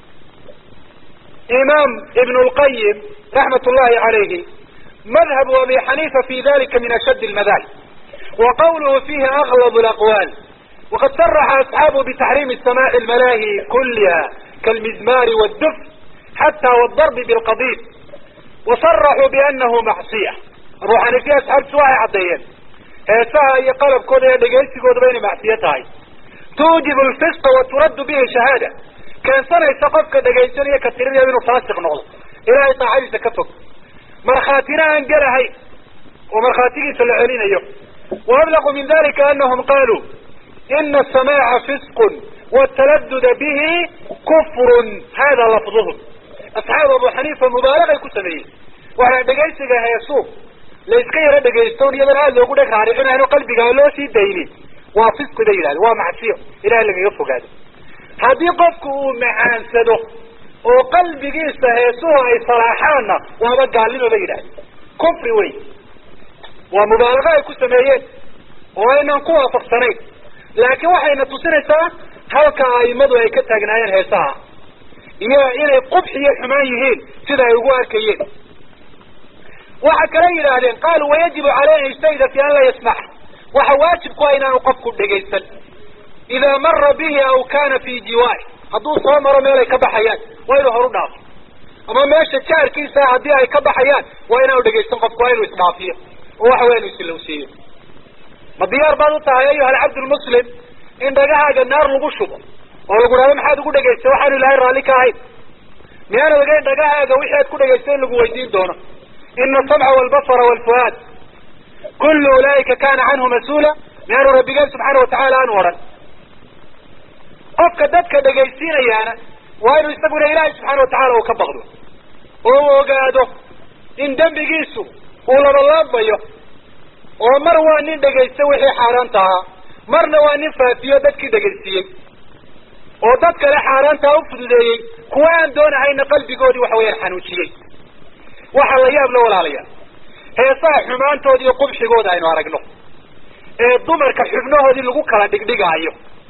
imaam ibn lqayim raxmat ullahi calayhi madhabu abi xaniifa fi dalika min ashad lmadahib wa qawluhu fihi aglab laqwaal waqad saraxa asxaabu bitaxriimi samaaci lmalaahi kuliha kalmizmari wاdduf xata wdarbi bilqadid wasaraxuu bianahu macsiya abu xaniifiya asxaabtisu waxay caddeeyeen heesaha iyo qalabkooda iyo dhegaysigoodaba inay macsiyo tahay tuujibu lfisqa wa turaddu bihi shahaada keensanaysa qofka dhegaysanaya ka tirinaya inuu faasiq noqdo ilahay daacadiisa ka fog markhaatina aan gelahayn oo markhaatigiisa la celinayo wa ablaqu min dalika anahum qaluu ina asamaaca fisqun wataladuda bihi kufrun hada lafduhum asxaab abu xaniifa mubaalagay ku sameeyey waxaa dhegaysiga heesu la iska yaro dhegaysto iyadan aada loogu dheg raaricinayn qalbiga loo sii daynin waa fisqi bay yidhahdeen waa macsiyo ilahay lagaga fogaado haddii qofku uu macaansado oo qalbigiisa heesuhu ay salaaxaanna waaba gaalnimo bay yidhahdeen kufri wey waa mubaalago ay ku sameeyeen oo aynan ku waafaqsanayn laakiin waxayna tusinaysaa halka aimadu ay ka taagnaayeen heesaha iyo inay qubx iyo xumaan yihiin sida ay ugu arkayeen waxa kale yidhaahdeen qaaluu wayajibu caleyh an yajtahida fi an laa yasmac waxa waajib ku ah inaanu qofku dhegaysan idaa mara bihi aw kana fi jiwaari hadduu soo maro meel ay ka baxayaan waa inuu horu dhaafo ama meesha jaarkiisa haddii ay ka baxayaan waa inaanu dhegaysan qofku waa inuu isdhaafiyo oo waxa weya inu isilowsiiyo ma diyaar baad u tahay ayuha alcabdulmuslim in dhagahaaga naar lagu shubo oo lagu dhahdo maxaad ugu dhegaystay waxaanu ilahay raalli ka ahayn miyaana ogeyn dhagahaaga wixii aad ku dhegaystay in lagu weydiin doono ina asamca walbasara walfuaad kullu ulaa'ika kana canhu mas-uula miyaanu rabbigeen subxaana watacaala aanu odhan qofka dadka dhegaysiinayaana waa inuu isaguna ilaahay subxaana watacaala uu ka baqdo oo uu ogaado in dembigiisu uu labalaabayo oo mar waa nin dhegaysta wixii xaaraanta ahaa marna waa nin faafiyo dadkii dhegaysiiyey oo dad kale xaaraantaa u fududeeyey kuwa aan doonahayna qalbigoodii waxa weyaan xanuujiyey waxaa la yaab la walaalayaa heesaha xumaantooda iyo qubxigooda aynu aragno ee dumarka xubnahoodii lagu kala dhigdhigaayo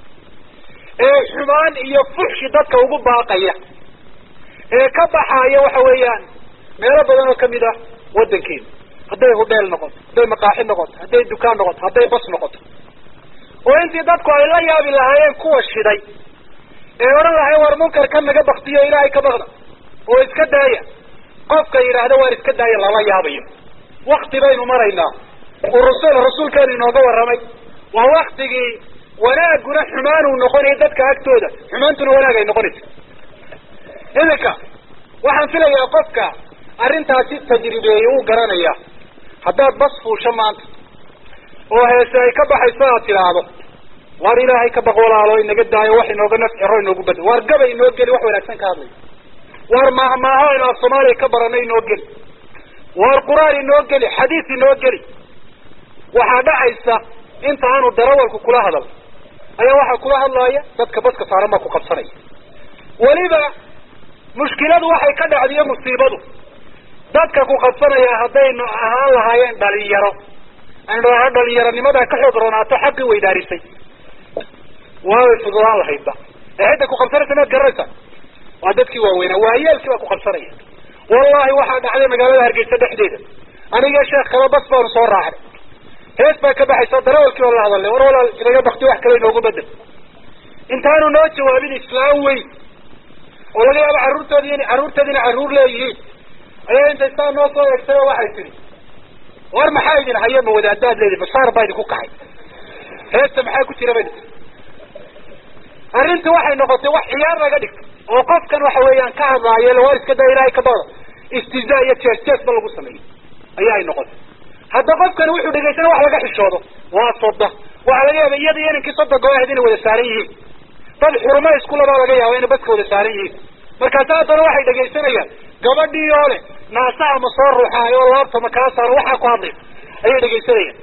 ee xumaan iyo fuxshi dadka ugu baaqaya ee ka baxaaya waxa weeyaan meelo badan oo kamid ah waddankeena hadday hudheel noqoto hadday maqaaxi noqoto hadday dukaan noqoto hadday bas noqoto oo intii dadku ay la yaabi lahaayeen kuwa shiday ee odhan lahayn war munkarka naga baktiyo ilaahay ka baqda oo iska daaya qofka yidhaahda waar iska daaya lala yaabayo wakti baynu maraynaa uu rasul rasuulkeenu inooga warramay waa waktigii wanaaguna xumaan uu noqonayo dadka agtooda xumaantuna wanaag ay noqonaysa iminka waxaan filayaa qofka arrintaasi tajribeeyey uu garanaya haddaad bas fuusho maanta oo heese ay ka baxayso aad tidhaahdo waar ilaahay ka baq walaalo inaga daayo wax inooga nafciro inoogu bada waar gabay inoo geli wax wanaagsan ka hadlay waar maahmaaho aynu af soomaaliya ka baranay inoo geli waar qur-aan inoo geli xadiis inoo geli waxaa dhacaysa inta aanu darawalku kula hadal ayaa waxaa kula hadlaaya dadka baska saaran baa ku qabsanaya weliba mushkiladu waxay ka dhacdiyo musiibadu dadka ku qabsanaya haddaynu ahaan lahaayeen dhalinyaro aynu dhaha dhalinyaronimada ka xoog roonaato xaqii weydaarisay waaway fududaan lahaydba ee cidda ku qabsanaysa maad garanaysaa waa dadkii waaweynaa waayeelkii baa ku qabsanaya wallahi waxaa dhacday magaalada hargeysa dhexdeeda aniga sheekh kale bas baanu soo raacnay hees baa ka baxaysa darawalkii oo la hadalay war walaal inaga bakti wax kale inoogu bedel intaanu noo jawaabin islaam weyn oo laga yaabo carruurtoodi in carruurteeda inay carruur leeyihiin ayaa intay saa noo soo eegtay oo waxay tidhi war maxaa idin haya ma wadaadaad leedi bashaar baa idinku kacay heesta maxaa ku jira bay arrintii waxay noqotay wax ciyaar laga dhigto oo qofkan waxa weeyaan ka hadlaayo war iska daa ilaahay ka bada istizaa iyo jees jees ba lagu sameeyey ayaa ay noqotay hadda qofkani wuxuu dhegaysana wax laga xishoodo waa soda waxaa laga yaaba iyada iyo inankii soddonka ahayd inay wada saaran yihiin dad xurumo iskulabaa laga yaaba inay badka wada saaran yihiin markaasi haddana waxay dhegaysanayaan gabadhii oo leh naasaha ma soo ruuxaayo oo laabta ma kaa saaro waxaa ku hadlaysa ayay dhegaysanayaan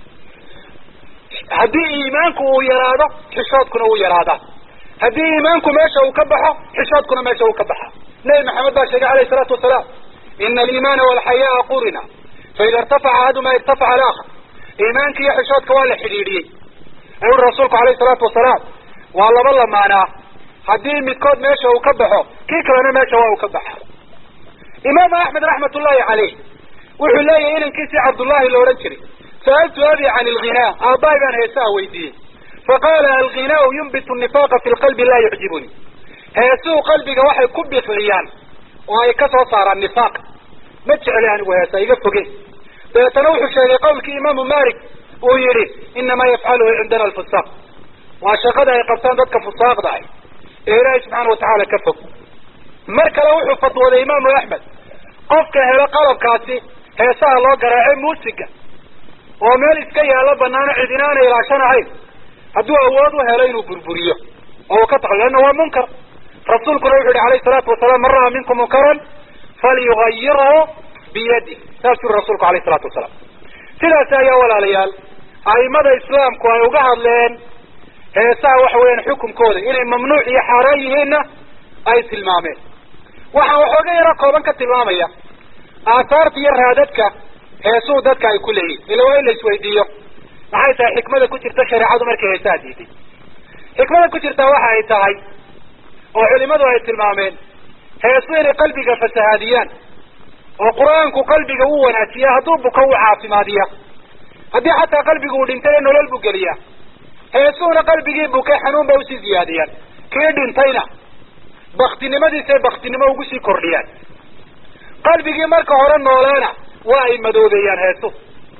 haddii iimaanku uu yaraado xishoodkuna wuu yaraadaa haddii iimaanku meesha uu ka baxo xishoodkuna meesha uu ka baxa nebi maxamed baa sheegay alayh isalaatu wasalaam ina aliimaana walxayaa qurina faida irtafaca ahadumaa irtafaca alaakhar iimaanka iyo xishoodka waa la xidhiidhiyey ayuu rasuulku alayh isalaatu wasalaam waa laba lamaanaa haddii midkood meesha uu ka baxo kii kalena meesha waa uu ka baxa imaamu axmed raxmat ullahi caleyh wuxuu leeyahay inankiisii cabdullahi la odhan jiray sa'altu abi can alghinaa aabbahay baan heesaha weydiiyey faqaala alghinaau yunbitu nifaqa fi lqalbi laa yucjibuni heesuhu qalbiga waxay ku bisliyaan oo ay ka soo saaraan nifaaq ma jecli anigu heesa iga foge dabeetana wuxuu sheegay qowlkii imaamu malik uu yihi inamaa yafcaluhu cindana alfusaaq waa shaqada ay qabtaan dadka fusaaqda ah ee ilaahay subxaana watacaala ka fog mar kale wuxuu fatwooday imaamu axmed qofka helo qalabkaasi heesaha loo garaace muusiga oo meel iska yaalo banaano cidina aanay ilaashanahayn hadduu awood u helo inuu burburiyo oo uu ka taqo leanna waa munkar rasuulkuna wuxu yihi alayhi salaatu wasalaam man ra'aa minkum munkaran falyugayirhu biyadi saas uri rasuulku alayh isalaatu wasalaam sidaasi ayaa walaalayaal a'imada islaamku ay uga hadleen heesaha waxa weeyaan xukunkooda inay mamnuuc iyo xaaraan yihiinna ay tilmaameen waxaan waxooga yaro kooban ka tilmaamaya aahaarta iyo raadadka heesuhu dadka ay ku leeyihin ila waa in la isweydiiyo maxay tahay xikmada ku jirta shareecadu markay heesaha diiday xikmada ku jirta waxa ay tahay oo culimadu ay tilmaameen heesu inay qalbiga fasahaadiyaan oo qur-aanku qalbiga u wanaajiya hadduu buko u caafimaadiya haddii xataa qalbigu uu dhintay ee nolol buu geliyaa heesuhuna qalbigii bukay xanuun bay usii ziyaadiyaan kii dhintayna baktinimadiisay baktinimo ugu sii kordhiyaan qalbigii marka hore noolaana waa ay madoobeeyaan heesuhu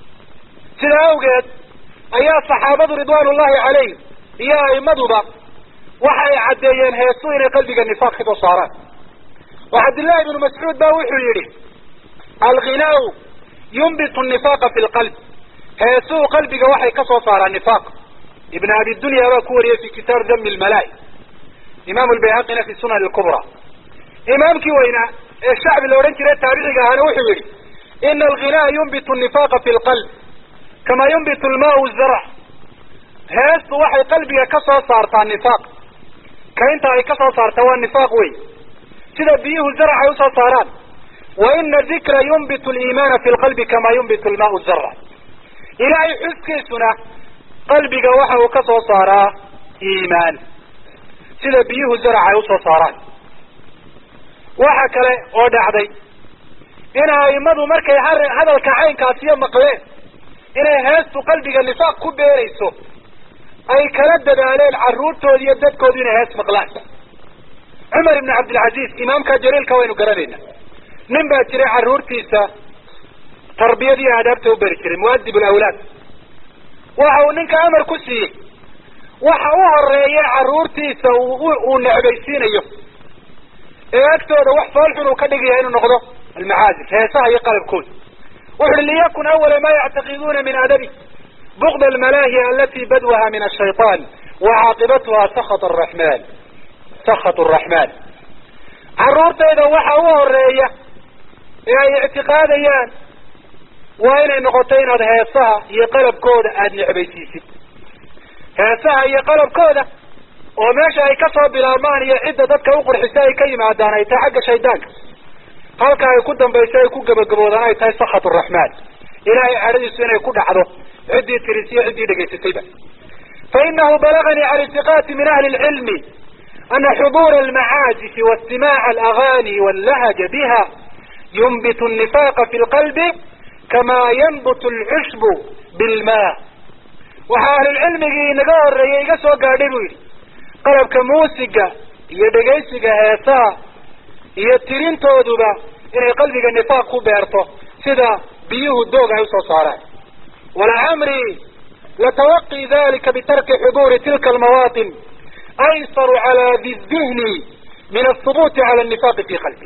sidaa awgeed ayaa saxaabadu ridwaan ullahi calayhim iyo a'imaduba waxa ay caddeeyeen heesu inay qalbiga nifaaq ka soo saaraan oo cabdillahi ibnu mascuud ba wuxuu yidhi alghinaau yunbitu nifaqa fi lqalb heesuhu qalbiga waxay ka soo saaraan nifaaq ibn abi dunya baa ku wariyey fi kitaab dami lmalaa'i imaamu lbayhaqina fi sunan lkubra imaamkii weynaa ee shacbi la odhan jiray taabiciga ahaana wuxuu yihi ina alghinaa yunbitu nifaqa fi lqalb kama yunbitu lmaau zarc heestu waxay qalbiga ka soo saartaa nifaaq kainta ay ka soo saartaa waa nifaaq wey sida biyuhu zarc ay usoo saaraan wa ina dikra yunbitu liimaana fi lqalbi kama yunbitu lmaau zarc ilaahay xuskiisuna qalbiga waxa uu ka soo saaraa iimaan sida biyuhu zarac ay usoo saaraan waxa kale oo dhacday in aimadu markay hadalka caynkaasiyo maqleen inay heestu qalbiga nifaaq ku beerayso ay kala dadaaleen carruurtoodi iyo dadkoodu inay hees maqlaan cumar ibn cabdilcaziz imaamka jaliilka waynu garanayna nin baa jiray carruurtiisa tarbiyad iyo aadaabta u beri jiray muadib lawlaad waxa uu ninka amar ku siiyey waxa u horeeya carruurtiisa uu necbaysiinayo ee agtooda wax foolxun uu ka dhigaya inuu noqdo almacaazif heesaha iyo qalabkooda wuxu uhi liyakun awala ma yactaqiduuna min adabi bugd almalaahi alati badwaha min ashayطan wa caaqibatuha sakط araxman sakط araxman carruurtayda waxa u horeeya ee ay ictiqaadayaan waa inay noqoto inaad heesaha iyo qalabkooda aada necbaysiisid heesaha iyo qalabkooda oo meesha ay kasoo bilaabmaan iyo cidda dadka uqurxisa ay ka yimaadaan ay tahay xagga shaydaanka halka ay ku dambayso ay ku gabagaboodaan ay tahay sakhat raxmaan ilahay cadhadiisu inay ku dhacdo ciddii tirisiyo ciddii dhegaysatayba fa inahu balaganii can itiqaati min ahli lcilmi ana xuduura almacaazisi waistimaaca alagani wallahaja biha yunbitu nifaqa fi lqalbi kama yanbutu alcushbu bilma waxaa ahlulcilmigii inaga horeeyey iga soo gaadhay buu yidhi qalabka muusiga iyo dhegaysiga heesaha iyo tirintooduba inay qalbiga nifaaq ku beerto sida biyuhu doog ay usoo saaraan walacamri latawaqi dalika bitarki xuduuri tilka almawaatin aysaru cala di dihni min athubuuti cala annifaaqi fi qalbi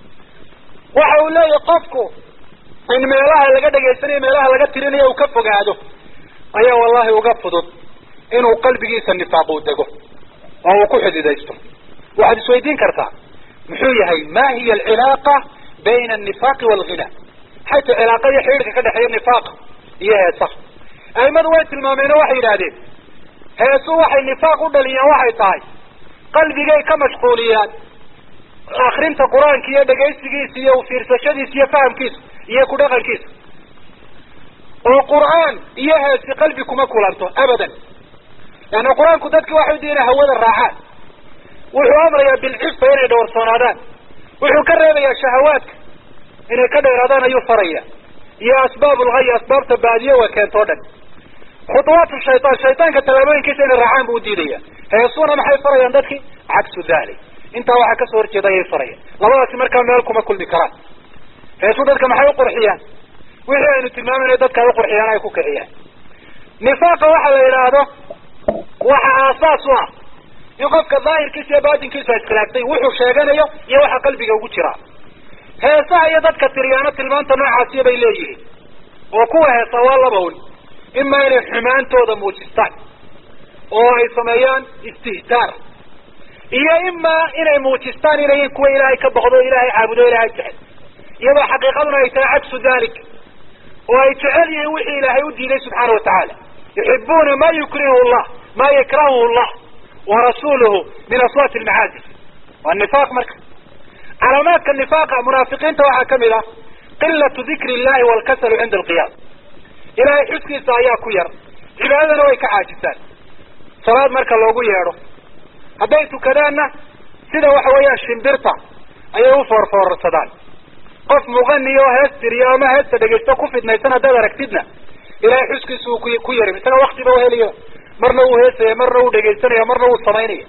waxa uu leeyahy qofku in meelaha laga dhegaysanayo meelaha laga tirinayo uu ka fogaado ayaa wallahi uga fudud inuu qalbigiisa nifaaq uu dego oo uu ku xididaysto waxaad isweydiin kartaa muxuu yahay ma hiya alcilaaqa bayna annifaaqi waalghina xaytu cilaaqa iyo xidhiidhka ka dhexeeya nifaaqa iyo heesaha aimadu way tilmaameen oo waxay yidhahdeen heesu waxay nifaaq u dhaliyeen waxay tahay qalbigay ka mashquuliyaan akrinta qur-aanka iyo dhegaysigiisa iyo ufiirsashadiisa iyo fahamkiisa iyo ku dhaqankiisa oo qur'aan iyo heesi qalbi kuma kulanto abadan leanna qur-aanku dadki waxay diina hawada raacaan wuxuu amrayaa bilcifa inay dhowrsoonaadaan wuxuu ka reebayaa shahawaadka inay ka dheeraadaan ayuu faraya iyo asbaab ulghay asbaabta baadiye waa keento o dhan khuطuwaatu shaytaan shaytaanka tallaabooyinkiisa inay raacaan buu udiidaya heesuna maxay farayaan dadki cagsu dalik intaa waxaa kasoo horjeeda ayay farayaan labadaasi markaa meel kuma kulmi karaan heesu dadka maxay uqurxiyaan wixii aynu tilmaamayna dadka ay uqurxiyaan ay ku kiciyaan nifaaqa waxa la yidhaahdo waxa aasaas u ah in qofka daahirkiisa iyo baatinkiisa iskhilaaftay wuxuu sheeganayo iyo waxa qalbiga ugu jiraa heesaha iyo dadka tiriyaano tilmaanta noocaasiya bay leeyihiin oo kuwa heesa waa laba un ima inay xumaantooda muujistaan oo ay sameeyaan istihtaar iyo ima inay muujistaan inayin kuwa ilaahay ka boqdo ilaahay caabudo ilaahay jecel iyadoo xaqiiqaduna ay tahay cagsu dalik oo ay jecel yihiin wixii ilaahay u diiday subxaana watacaala yuxibuuna ma yukrihu llah ma yakrahuhu llah warasuluhu min aswaati almacaazif waa nifaaq marka calaamaadka nifaaqa munaafiqiinta waxaa kamid ah qilatu dikri illahi walkasalu cinda alqiyaam ilahay xuskiisa ayaa ku yar cibaadadana way ka caajisaan salaad marka loogu yeedho hadday tukadaanna sida waxa weeyaan shimbirta ayay u foorfoorsadaan qof muqani oo hees tiriyo ama heesta dhegaysto ku fidnaysan haddaad aragtidna ilahay xuskiisa uu ku yarim isaga waktiba uheliyo marna uu heesaya marna uu dhegaysanaya marna uu samaynaya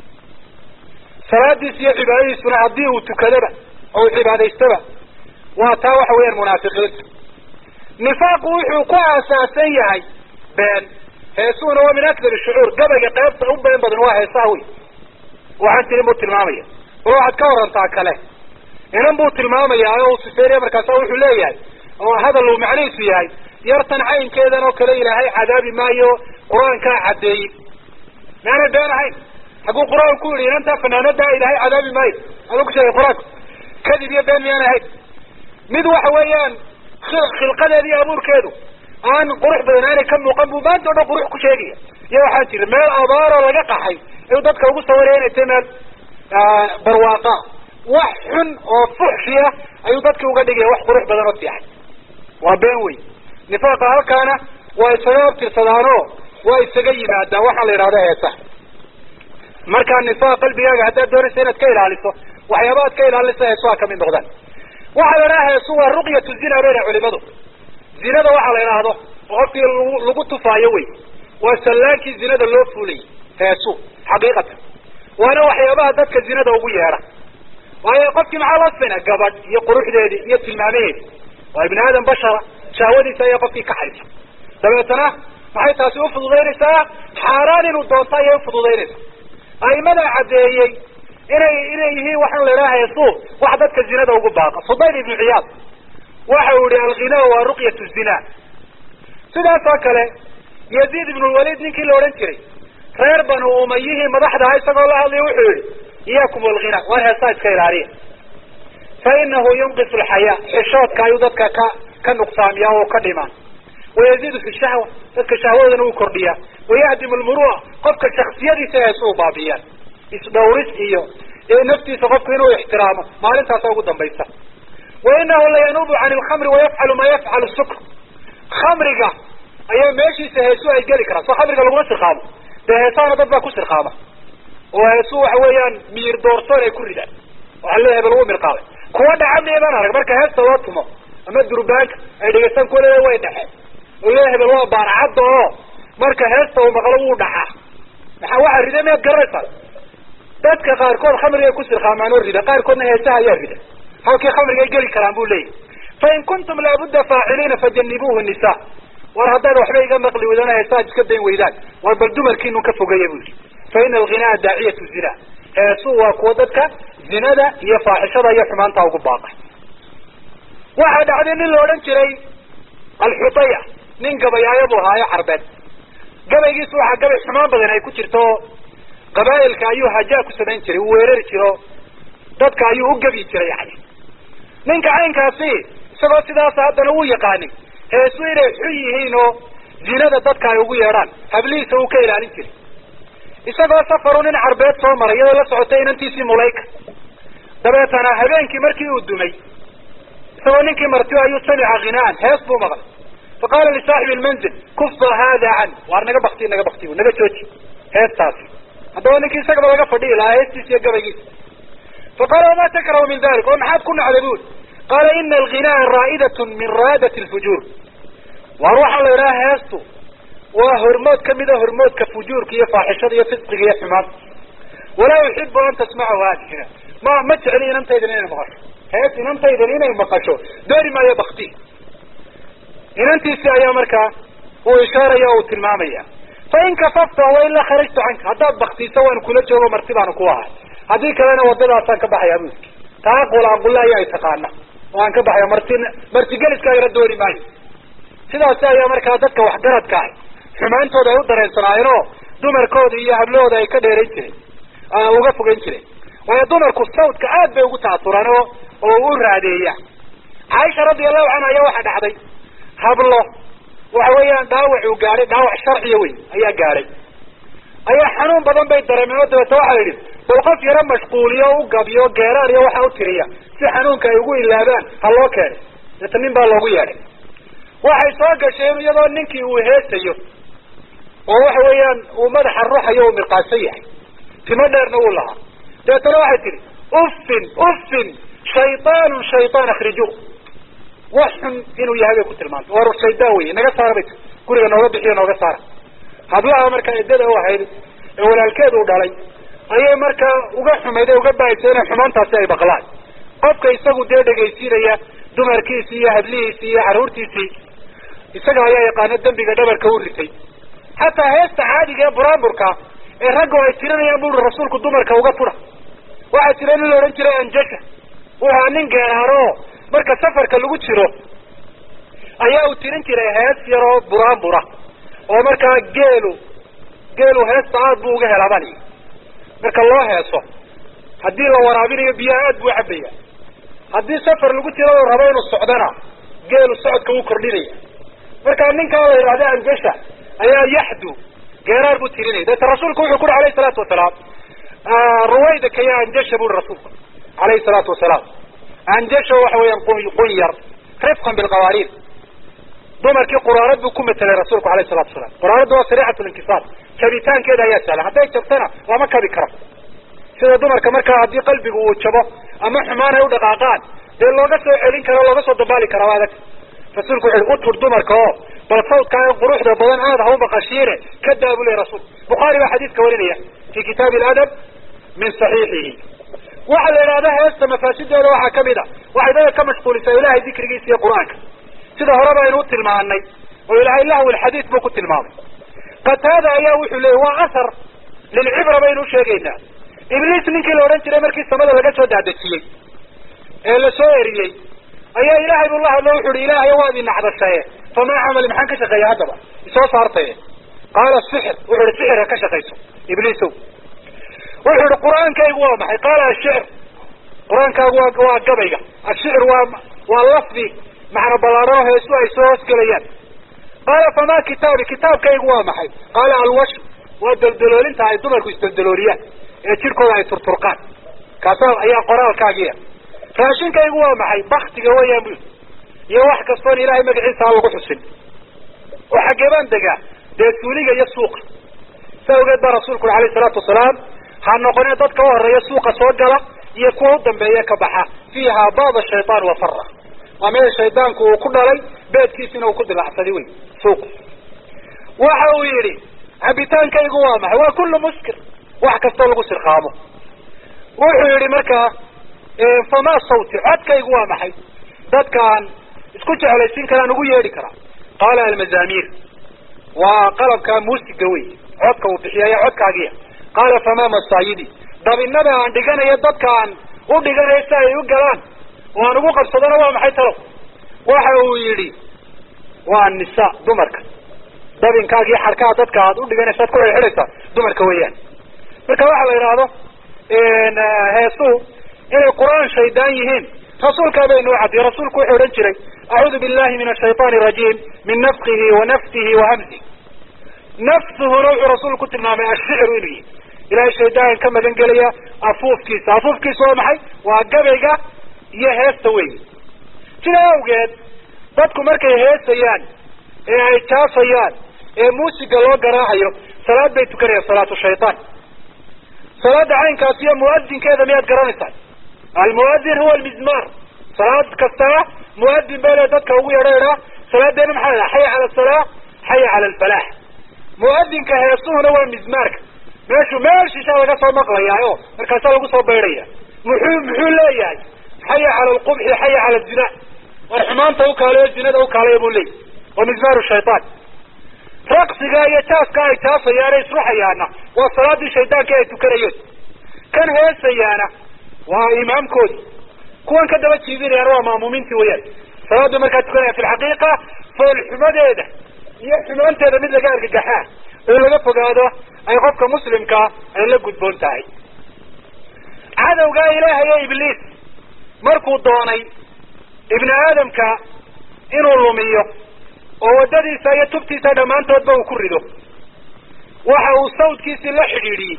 salaadiis iyo cibaadadiisuna haddii uu tukadaba oo uu cibaadaystaba waa taa waxa weeyaan munaafiqiinta nifaaqu wuxuu ku aasaasan yahay been heesuhuna waa min akdar shucuur gabayga qeybta u been badan waa heesaha wey waxaan tirin buu tilmaamaya bal waxaad ka warantaa kale inan buu tilmaamaya oo uu sifeynaya markaasa wuxuu leeyahay oo hadal uu macnihiisu yahay yartan caynkeedan oo kale ilaahay cadaabi maayo qur-aankaa caddeeyey maanay been ahayn hadduu qur-aan ku yihi inantaa fanaanada ilaahay cadaabi maayo aduu ku sheegay qur-aanku kadib iyo been miyaan ahayn mid waxa weeyaan khilqadeeda iyo abuurkeedu aan qurux badan aanay ka muuqan buu maanta o dhan qurux ku sheegaya iyo waxaa jira meel abaaroo laga qaxay ayuu dadka ugu sawiraya inay tahay meel barwaaqa wax xun oo fuxshi ah ayuu dadki uga dhigaya wax qurux badan oo fiixay waa been wey nifaaqa halkaana waa isaga abtirsadaanoo waa isaga yimaadaan waxaa la yidhahda heesaha markaa nifaaq qalbigaaga haddaad doonaysa inaad ka ilaaliso waxyaaba ad ka ilaalisa heesuha kamid noqdaan waxaa la idhaha heesu waa ruqyatu zina bayna culimadu zinada waxaa la idhaahdo oo qofkii lagu lagu tufaayo wey waa sallaankii zinada loo fuulayy heesu xaqiiqatan waana waxyaabaha dadka zinada ugu yeedha waayo qofkii maxaa loo sina gabadh iyo quruxdeedii iyo tilmaamaheedi waa ibni aadam bashara shahwadiisa ayaa qofkii kaxaysa dabeetana maxay taasi ufududaynaysaa xaaraan inuu doonto ayay ufududaynaysaa aimada caddeeyey inay inay yihiin waxaan la idhaha heesu wax dadka zinada ugu baaqa fudayl ibnu ciyaad waxa uu yihi alghina waa ruqyatu zina sidaas oo kale yaziid ibnu lwaliid ninkii la odhan jiray reer banu umayihii madaxdaha isagoo la hadlaya wuxuu yihi iyaakum walghina war heesaa iska ilaaliya fa inahu yunqisu alxayaa xishoodka ayuu dadka ka ka nuqsaamiyaa oo ka dhimaa wayaziidu fi shahwa dadka shahwadana uu kordhiyaa wayahdimu lmurua qofka shaksiyadiisa heesu u baabiyaan isdhawris iyo naftiisa qofku inuu ixtiraamo maalintaasa ugu dambaysa wa inahu layanuubu can ilkhamri wayafcalu ma yafcalu sukr khamriga ayaa meeshiisa heesu ay geli karaan soo khamriga laguma sirqaamo dee heesaana dad baa ku sirqaama oo heesu waxa weeyaan miir doorsoon ay ku ridaan waxaa leeyahay ba lagu mirqaabay kuwa dhaca miyadan arag marka heesta loo tumo ama durbaanka ay dhegaystaan kuwa leeya way dhexeen oo leeya hebel waa baarcadda oo marka heesta uu maqlo wuu dhacaa maxaa waxaa rida miyaad garanaysaa dadka qaarkood khamrigay ku sirqaamaan oo rida qaarkoodna heesaha ayaa rida halkii khamrigay geli karaan buu leeyahy fain kuntum laabudda faaciliina fajanibuuhu nisa war haddaad waxba iga maqli weydaan heesaha iska dayn weydaan war bal dumarkiinu ka fogeeya bu yidhi fa ina alghinaa daaciyatu zina heesuu waa kuwa dadka zinada iyo faaxishada iyo xumaanta ugu baaqay waxaa dhacday nin la odhan jiray alxutaya nin gabayaayo buu ahaayo carbeed gabaygiisu waxaa gabay xumaan badan ay ku jirto qabaa'ilka ayuu hajaa ku samayn jiray uu weerari jiro dadka ayuu u gebi jiray yani ninka caynkaasi isagoo sidaasa haddana wuu yaqaanin heesu inay xun yihiin oo zinada dadka ay ugu yeedhaan hablihiisa uu ka ilaalin jiray isagoo safaru nin carbeed soo maray iyadoo la socotay inantiisii mulayka dabeetana habeenkii markii uu dumay isagoo ninkii martiyo ayuu samica ghinaan hees buu maqlay faqaala lisaaxibi lmanzil kufa hada can waar naga bakti naga bakti bu naga jooji heestaasi haddaba ninkii isagaba laga fadhihi lahaa heestiisa iyo gabaygiisa faqaala wama takrahu min dalik oo maxaad ku nacday buri qaala ina alghinaa raa'idatun min raadat lfujuur waar waxaa la idhaha heestu waa hormood kamida hormoodka fujuurka iyo faaxishada iyo fisqiga iyo xumaanta walaa uxibu an tasmacahu haadihina ma ma jecli inantaydan inay maqasho hees inantaydan inay maqasho doori maayo bakti inantiisi ayaa markaa uu ishaaraya o uu tilmaamaya fain kafafta wailaa kharajtu canka haddaad baktiso waan kula joogo marti baanu ku ahay haddii kalena wadadaasaan ka baxaya bu taa qulaaqula ayaa taqaana oo aan ka baxaya marti martigeliskaagana doori maayo sidaasi ayaa markaa dadka waxgaradka ah xumaantooda ay u dareensanaayeen oo dumarkooda iyo hablahooda ay ka dheerayn jireen uga fogeyn jireen waayo dumarku sawdka aad bay ugu ta'asuraan oo oo u raadeeya caaisha radiallahu canha ayaa waxaa dhacday hablo waxa weeyaan dhaawac uu gaadhay dhaawac sharciya wey ayaa gaadhay ayaa xanuun badan bay dareemeen oo dabeeta waxaa yidhi bal qof yaro mashquuliyo o u gabiyo geeraar iyo waxa u tiriya si xanuunka ay ugu ilaabaan ha loo keenay deeta nin baa loogu yeedhay waxay soo gasheen iyadoo ninkii uu heesayo oo waxa weeyaan uu madaxa ruxayo uu mirqaansan yahay timo dheerna wuu lahaa dabeetana waxay tihi uffin uffin shaytaanun shaytaan akhrijuuh wax xun inuu yahay bay ku tilmaantay war shaydaan wey naga saara bay tii guriga nooga bixiyo nooga saara hablaha markaa iddada u ahayd ee walaalkeed uu dhalay ayay markaa uga xumayd ee uga bahaysay inay xumaantaasi ay baqlaan qofka isagu dee dhegaysiinaya dumarkiisii iyo hadlihiisii iyo carruurtiisii isaga ayaa yaqaano dembiga dhabarka u ritay xataa heesta caadiga ee buraanburka ee raggu ay tirinayaan buri rasuulku dumarka uga tudha waxaa jira nin la odhan jiray anjasha wuxua nin geeraaro marka safarka lagu jiro ayaa uu tirin jiray hees yaroo buraanbura oo markaa geelu geelu heesta aad buu uga helaa bani marka loo heeso haddii la waraabinayo biyaha aad buu cabaya haddii safar lagu jiro uu rabo inuu socdana geelu socodka wuu kordhinaya marka ninkaa la yidhahda anjasha ayaa yaxdu geeraar buu tirinaya deeta rasuulku wuxuu ku uhi alayhi salaatu wasalaam ruwaydaka ya anjasha buri rasuulku alayhi salaatu wasalaam anjasha waxa weeyaan qunyar rifqan bilqawaariir dumarkii quraarad buu ku matelay rasuulku alayhi salatu wasalaam quraaradda waa sariicat linkisaar jabitaankeeda ayaa sahlan hadday jabtana lama kabi karo sida dumarka markaa haddii qalbigu uu jabo ama xumaan ay u dhaqaaqaan dee looga soo celin karo looga soo dabaali kara waa adag rasuulku wuxu uhi utur dumarka oo bal sawdkaa quruxda badan aad ha u maqashiine ka daa buu lehy rasuulku bukhaari baa xadiiska warinaya fi kitaabi aladab min saxiixihi waxaa la yidhahda heesta mafaasideeda waxaa kamid a waxay dadka ka mashquulisaa ilahay dikrigiisa iyo qur-aanka sida horeba aynu u tilmaanay oo ilahay lahwi lxadiid buu ku tilmaamay qataada ayaa wuxuu leeyay waa asar lilcibra baynu usheegaynaa ibliis ninkii la odhan jiray markii samada laga soo daadejiyey ee la soo eriyey ayaa ilaahay buu la hadlo wuxu uhi ilaahay waad inacdashaye famaa camali maxaan ka shaqeeya haddaba isoo saartaye qaala sixir wuxu uhi sixir ha ka shaqayso ibliisow wuxuu ihi qur-aankaygu waa maxay qaala ashicr qur-aankaagu waa waa gabayga ashicr waa waa lafdi macna ballaarano heesu ay soo hoosgelayaan qaala famaa kitaabi kitaabkaygu waa maxay qaala alwash waa deldaloolinta ay dumarku isdeldalooliyaan ee jirkooda ay turturqaan kaasa ayaa qoraalkaagiya raashinkaygu waa maxay baktiga weeyaan bu iyo wax kastoon ilaahay magaciisa aan lagu xusin oo xaggee baan degaa dee suuliga iyo suuqa sa awgeed baa rasuulku uri alayhi salaatu wasalaam ha noqonee dadka u horeeya suuqa soo gala iyo kuwa u dambeeya ka baxa fiiha baaba shaytaan wa fara waa meel shaydaanku uu ku dhalay beedkiisina uu ku dilacsaday wey suuqu waxa uu yidhi cabitaankaygu waa maxay waa kullu muskir wax kastoo lagu sirqaamo wuxuu yihi markaa fama sawti codkaygu waa maxay dadkaan isku jeclaysiin karaan ugu yeedhi karaa qaala almazamir waa qalabka muusiga wey codka uu bixiyaya codkaagiya qaala fama masaayidi dabinada aan dhiganayo dadkaan u dhiganayo si ay u galaan oo aan ugu qabsadona waa maxay talow waxa uu yidhi waa nisa dumarka dabinkaagii xarkaha dadka aad u dhiganaysa ad ku xidhxidhaysa dumarka weeyaan marka waxa la yidhaahdo heesuhu inay qur-aan shaydaan yihiin rasuulkaa bay noo cadiyay rasuulku wuxuu odhan jiray acuudu billahi min ashayطaani arajiim min nafkihi wa nafsihi wa hamsihi nafsuhuna wuxuu rasuulku ku tilmaamay ashicru inuu yihi ilahay shaydaan ka magan gelaya afuufkiisa afuufkiisa waa maxay waa gabayga iyo heesta weyi sidaa awgeed dadku markay heesayaan ee ay jaafayaan ee muusiga loo garaacayo salaad bay tukanayaan salaatu shaytaan salaada caynkaas iyo muadinkeeda miyaad garanaysaa almuadin huwa almizmar salaad kastaba muadin baa le dadka ugu yeedha idhaa salaadeena maxaa la xaya cala asalaa xaya cala alfalax muadinka heesuhuna waa mizmaarka meeshu meel shishaa laga soo maqlayaa o markaasaa lagu soo baydhaya muxuu muxuu leeyahay xaya cala alqubxi xaya cala zina war xumaanta ukaalayo zinada ukaalaya buu leeyahy waa mizmaaru shaytaan raqsiga iyo jaaska ay jaafayaane isruxayaana waa salaadii shaydaanka ay tukanayeen kan heesayaana waa imaamkoodi kuwan ka daba jiidinayaana waa maamuumiintii weyaan salaada markaa tukanaya fi lxaqiiqa foolxumadeeda iyo xumaanteeda mid laga argagaxaa oo laga fogaado ay qofka muslimkaa ay la gudboon tahay cadowgaa ilaahayo ibliis markuu doonay ibni aadamka inuu lumiyo oo waddadiisa iyo tubtiisa dhammaantoodba uu ku rido waxa uu sawdkiisii la xidhiidhiyey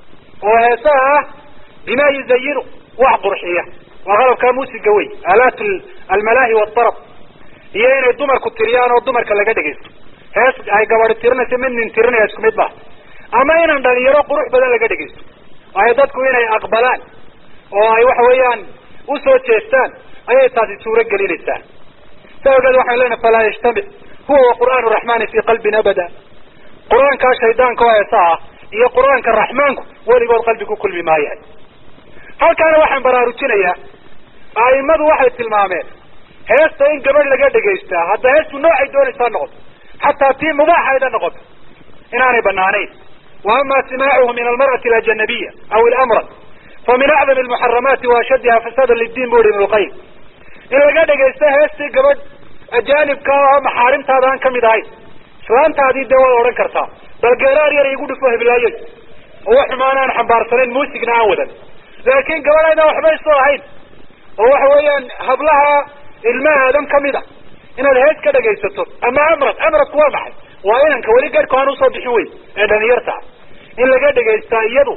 oo heesaha ah bima yuzayinu wax qurxiya waa qalabkaa muusiga wey aalaat almalaahi waatarab iyo inay dumarku tiriyaan oo dumarka laga dhegaysto hees ay gabadi tirinayso mid nin tirinaya isku mid ba ama inan dhalinyaro qurux badan laga dhegaysto waayo dadku inay aqbalaan oo ay waxa weeyaan usoo jeestaan ayay taasi suuro gelinaysaa sa ogeed waxaan leenahay falaa yajtamic huwa wa qur'aan raxmani fi qalbin abada qur-aankaa shaydaanka oo heesa ah iyo qur-aanka raxmaanku weligood qalbi ku kulmi maayahay halkaana waxaan baraarujinayaa a'imadu waxay tilmaameen heesta in gabadh laga dhegaystaa hadda heestu noocay doonaysaa noqoto xataa tii mubaaxayda noqoto inaanay banaanayn wa ama simaacuhu min almar'ati alajanabiya aw ilamrad fa min acdami almuxaramaati wa ashaddiha fasaada liddiin bu ihi ibnu lqayim in laga dhegaysto heestii gabadh ajaanibka oo maxaarimtaada aan kamid ahayn islaantaadii dee waad odhan kartaa bal geeraar yar igu dhufo heblaayey oo wax xumaan aan xambaarsanayn muusigna aan wadan laakiin gabadh aydaan waxba isu ahayn oo waxa weeyaan hablaha ilmaha aadam kamid a inaad hees ka dhegaysato ama amrad amradku waa maxay waa inanka weli garhku aan usoo bixin wey ee dhalinyarta in laga dhegaystaa iyadu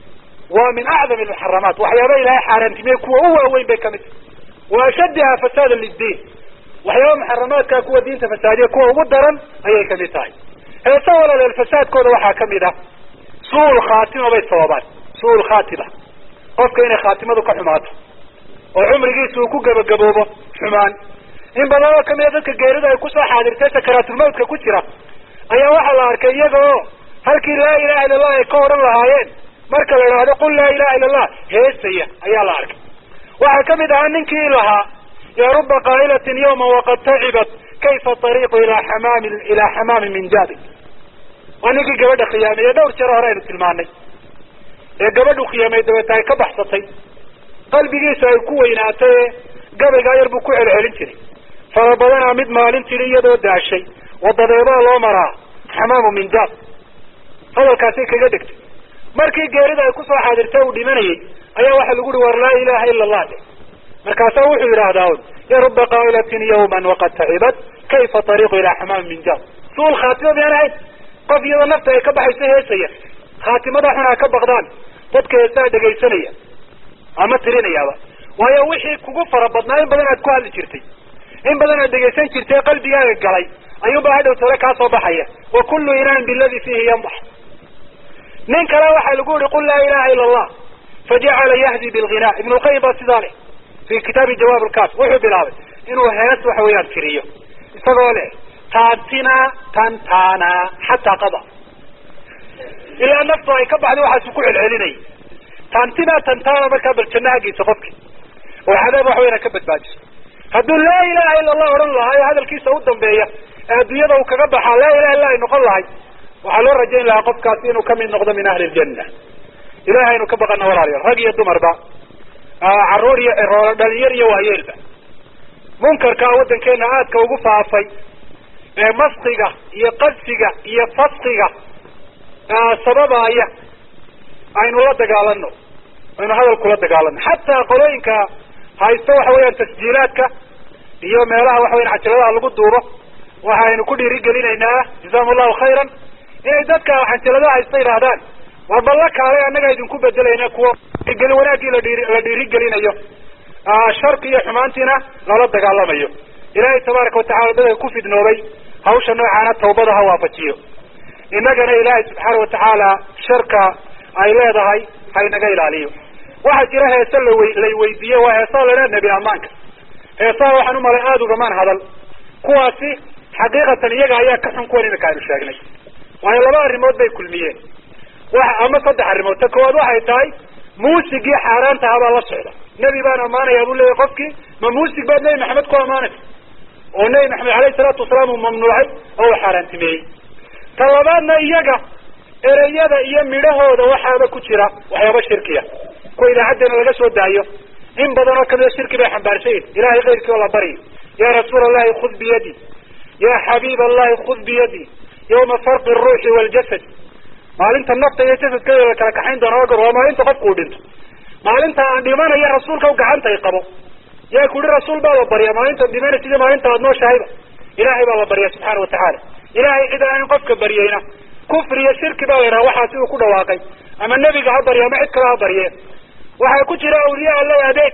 waa min acdami almuxaramaat waxyaaba ilaahay xaaraantimiyey kuwa u waaweyn bay kamid tahay wa ashaddiha fasaada liddiin waxyaaba muxaramaadka kuwa diinta fasaadiya kuwa ugu daran ayay kamid tahay heesa walaaleel fasaadkooda waxaa kamid ah su-ul khaatima bay sababaan su-ul khaatima qofka inay khaatimadu ka xumaato oo cumrigiisa uu ku gabagaboobo xumaan in badan oo kamida dadka geerida ay kusoo xaadirtay sakaraatulmawtka ku jira ayaa waxaa la arkay iyaga oo halkii laa ilaha illa allah ay ka odhan lahaayeen marka la idhaahdo qul laa ilaha illa allah heesaya ayaa la arkay waxaa kamid ahaa ninkii lahaa ya ruba qaa'ilatin yawma waqad tacibat kayfa ariiqu ilaa xamaami ilaa xamaami min jaabi waa ninkii gabadha khiyaamay dhowr jeer hore aynu tilmaanay ee gabadhu khiyaamay dabeeta ay ka baxsatay qalbigiisa ay ku weynaatay ee gabaygaa yar buu ku celcelin jiray fara badanaa mid maalin tidhi iyadoo daashay wadadeebaa loo maraa xamaamu min jaab hadalkaasay kaga dhegtay markii geerida ay kusoo xaadirtay uu dhimanayay ayaa waxaa lagu uhi war laa ilaha ila allah de markaasaa wuxuu yidhaahdaa un ya ruba qaa'ilatin yawman waqad tacibat kayfa ariiqu ilaa xamaami min jaab suul khaatima miyaan ahayn qof iyadoo nafta ay ka baxayso heesaya khaatimada xun ha ka baqdaan dadka heesaa dhegaysanaya ama tirinayaaba waayo wixii kugu fara badnaa in badan aad ku hadli jirtay in badan aad dhegaysan jirtay qalbigaaga galay ayuunbaa hadhow tale kaa soo baxaya wa kullu inaan biladi fiihi yanbax nin kale waxaa lagu yihi qul laa ilaha ila allah fajacala yahdi bilghina ibnu lqayim baa sidaa leh fi kitaabi jawaab lkaas wuxuu bilaabay inuu hees waxa weeyaan tiriyo isagoo leh taantina tantana xataa qada ilaa naftu ay ka baxday waxaasu ku celcelinayay taantidaa tantaana markaa bal jannahagiisa qofki oo cadaab wax weyna ka badbaadiso hadduu laa ilaha ila allah odhan lahaa ee hadalkiisa u dambeeya ee adduunyada uu kaga baxaa laa ilaha illa ay noqon lahay waxaa loo rajayn lahaa qofkaasi inuu kamid noqdo min ahli ljanna ilahay aynu ka baqana walaalayaal rag iyo dumarba caruur iyo eroolo dhalinyar iyo waayeelba munkarkaa waddankeena aadka ugu faafay ee maskiga iyo qadsiga iyo faskiga sababaaya aynu la dagaalano aynu hadalkula dagaalano xataa qolooyinka haysto waxa weeyaan tasjiilaadka iyo meelaha waxa weyan cajaladaha lagu duubo waxaynu ku dhiirigelinaynaa jazakum allahu khayran inay dadka cajaladaha haysta yidhaahdaan war balla kaalay annaga idinku bedelayna kuwa dhiirigeli wanaaggii la dhiiri la dhiirigelinayo sharki iyo xumaantiina lala dagaalamayo ilaahay tabaaraka watacala dadka ku fidnoobay hawsha noocaana tawbada ha waafajiyo innagana ilaahay subxaana watacaala sharka ay leedahay ha inaga ilaaliyo waxaa jira heese lawy lay weydiiye waa heesaha la idhaha nebi ammaanka heesaha waxaan umalay aada ugamaan hadal kuwaasi xaqiiqatan iyaga ayaa ka xun kuwan imika aynu sheegnay waayo laba arrimood bay kulmiyeen wa ama saddex arrimood ta koowaad waxay tahay muusigii xaaraanta habaa la socda nebi baan ammaanaya buu leeyahy qofkii ma muusig baad nebi maxamed ku ammaanaysa oo nebi maxamed alayhi salaatu wasalaam uu mamnuucay oo uu xaaraantimeeyey ta labaadna iyaga ereyada iyo midhahooda waxaaba ku jira waxyaaba shirkiya kuwa idaacadeena laga soo daayo in badan oo kamida shirki bay xambaarsayin ilahay keyrkii oo la baryo ya rasuul allahi khud biyadi ya xabiib allahi khud biyadi yawma farqi ruuxi waljasad maalinta nafta iyo jasadkeeda la kala kaxayn doona ogar waa maalinta qofku uu dhinto maalinta aan dhimanaya rasuulka gacanta ay qabo yaa ku yihi rasuul baa la barya maalintaad dhimanaysa iyo maalinta aad nooshahayba ilahay baa la barya subxaana watacaala ilahay cid aan qofka baryayna kufri iyo shirki baa la yidhaha waxaa si uu ku dhawaaqay ama nebiga ha barya ama cid kale ha barye waxaa ku jira awliya allay adeeg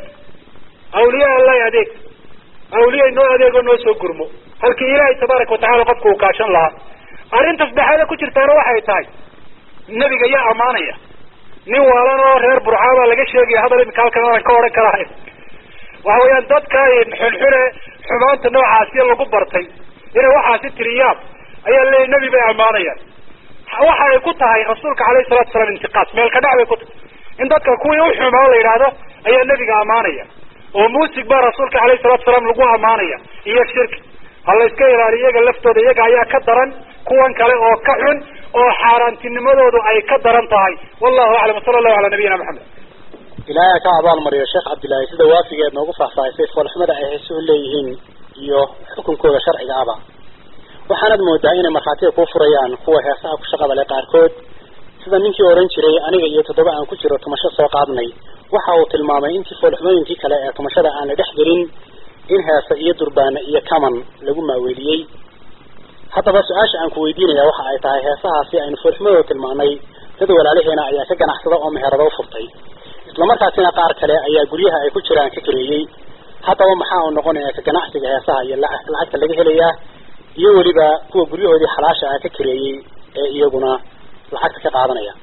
awliya allay adeeg awliya noo adeego noo soo gurmo halkii ilaahay tabaaraka watacala qofka uu kaashan lahaa arrinta saddexaada ku jirtaana waxay tahay nebiga yaa ammaanaya nin waalan oo reer burcaa baa laga sheegaya hadal imika halkan aanan ka odhan karahay waxa weeyaan dadka xunxune xumaanta noocaasiya lagu bartay inay waxaasi tiriyaan ayaa leeyahy nebi bay ammaanayaan waxa ay ku tahay rasuulka alayhi salatu wasalaam intiqaas meel ka dhac bay ku tahay in dadka kuwii u xumaa la yidhaahdo ayaa nebiga ammaanaya oo muusig baa rasuulka alayhi salatu wasalaam lagu ammaanaya iyo shirki ha la iska ilaaliyo iyaga laftooda iyaga ayaa ka daran kuwan kale oo ka xun oo xaaraantinimadoodu ay ka daran tahay wallahu aclam wasala allahu calaa nabiyina maxamed ilaahay ka abaal mariyo sheekh cabdillaahi sida waafigeed noogu faahfaahisay foolxumada ay heesuhu leeyihiin iyo xukunkooda sharciga aba waxaanad moodaa inay markhaatiga kuu furayaan kuwa heesaha ku shaqada leh qaarkood sida ninkii odhan jiray aniga iyo toddoba aan ku jiro tumasho soo qaadnay waxa uu tilmaamay intii foolxumooyinkii kale ee tumashada aan la dhex gelin in heese iyo durbaane iyo kaman lagu maaweeliyey haddaba su-aasha aan ku weydiinaya waxa ay tahay heesahaasi aynu foolxumadooda tilmaanay dad walaalaheena ayaa ka ganacsada oo meherado u furtay islamarkaasina qaar kale ayaa guryaha ay ku jiraan ka kareeyey haddaba maxaa uu noqonaya ka ganacsiga heesaha iyo lacagta laga helayaa iyo weliba kuwa guryahoodii xalaasha ah ka kareeyey ee iyaguna lacagta ka qaadanaya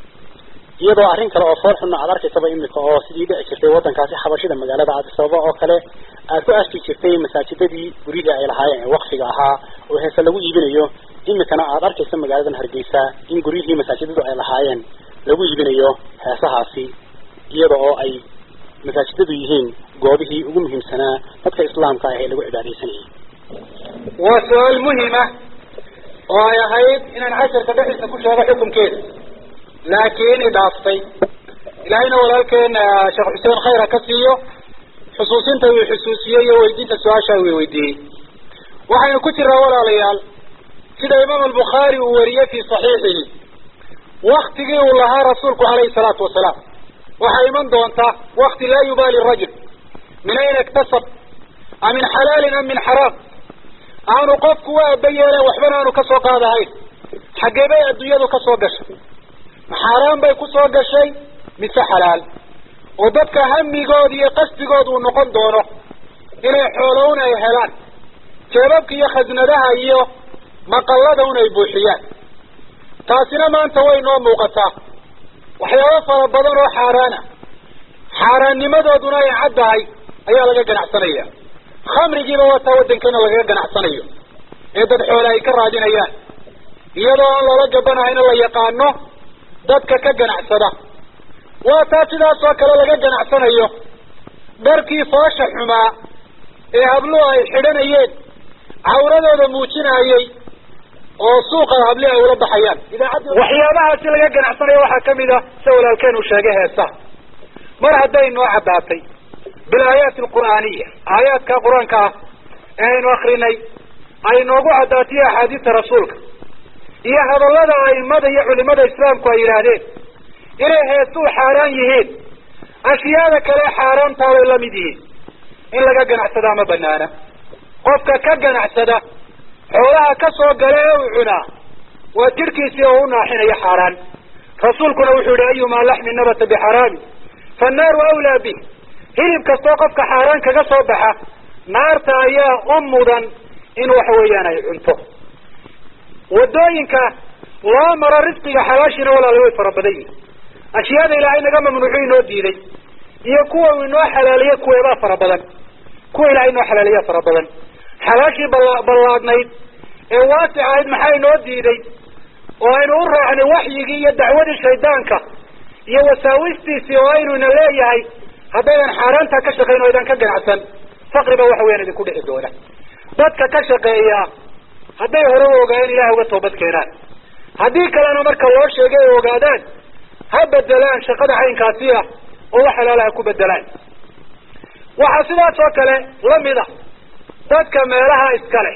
iyadoo arrin kale oo fool xunna aad arkaysaba imika oo sidii dhici jirtay waddankaasi xabashida magaalada aadisababa oo kale aad ku aski jirtay masaajidadii guryihii ay lahaayeen ee waqfiga ahaa oo heese lagu iibinayo imikana aad arkaysa magaaladan hargeysa in guryihii masaajidadu ay lahaayeen lagu iibinayo heesahaasi iyada oo ay masaajidadu yihiin goobihii ugu muhiimsanaa dadka islaamka ah ee lagu cibaadaysanayay waa su-aal muhima oo ay ahayd inaan casharka dhexdiisa ku sheego xukunkeeda laakiin idhaaftay ilaahayna walaalkeena sheekh xuseen khayr ha ka siiyo xusuusinta uu xusuusiyey iyo weydiinta su-aasha uu weydiiyey waxaynu ku jiraa walaalayaal sida imaam albukhaari uu wariyey fi saxiixihi waktigii uu lahaa rasuulku calayhi salaatu wasalaam waxaa iman doonta wakti laa yubaali rajul min ayna iktasab a min xalaalin am min xaraam aanu qofku u aaba yeelen waxbana aanu kasoo qaadahayn xaggee bay adduunyadu kasoo gashay xaaraan bay kusoo gashay mise xalaal oo dadka hamigood iyo qasdigood uu noqon doono inay xoolown ay helaan jeebabka iyo khasnadaha iyo maqallada un ay buuxiyaan taasina maanta way noo muuqataa waxyaabo fara badan oo xaaraana xaaraannimadooduna ay caddahay ayaa laga ganacsanaya khamrigiiba waa taa waddankeena lagaga ganacsanayo ee dad xoole ay ka raadinayaan iyadoo aan lala gabanahayna la yaqaano dadka ka ganacsada waa taa sidaas oo kale laga ganacsanayo dharkii foosha xumaa ee habluhu ay xidhanayeen cawradooda muujinayey oo suuqa habli ay ula baxayaan waxyaabahaasi laga ganacsanayo waxaa kamid a sida walaalkeen uu sheegay heesaha mar hadday noo caddaatay bilaayaati alqur'aaniya aayaadka qur-aanka ah ee aynu akrinay ay noogu caddaatay axaadiista rasuulka iyo hadallada aimada iyo culimada islaamku ay yidhaahdeen inay heesuhu xaaraan yihiin ashyaada kale xaaraantaa way la mid yihiin in laga ganacsadaa ma banaana qofka ka ganacsada xoolaha ka soo gala ee uu cunaa waa jidhkiisii oo u naaxinaya xaaraan rasuulkuna wuxuu yihi ayumaa laxmin nabata bixaraami fannaaru awlaa bih hilib kastoo qofka xaaraan kaga soo baxa naarta ayaa u mudan in waxa weeyaan ay cunto wadooyinka loo maro risqiga xalaashina walaala way fara badan yihin ashyaada ilaahay naga mamnuucu inoo diiday iyo kuwa uu inoo xalaaliye kuweebaa fara badan kuwa ilahay inoo xalaaliyaa fara badan xalaashii bala ballaadnayd ee waasic ahayd maxaa inoo diiday oo aynu u raacnay waxyigii iyo dacwadii shaydaanka iyo wasaawistiisii oo aynu ina leeyahay haddaydan xaaraantaa ka shaqayn o idan ka ganacsan faqri ba waxa weyaan idinku dhici doona dadka ka shaqeeya hadday hore u ogaayeen ilahay uga toobad keenaan haddii kalena marka loo sheegay ay ogaadaan ha bedelaan shaqada caynkaasi ah oo wax halaala ha ku bedelaan waxaa sidaas oo kale lamid a dadka meelaha iskale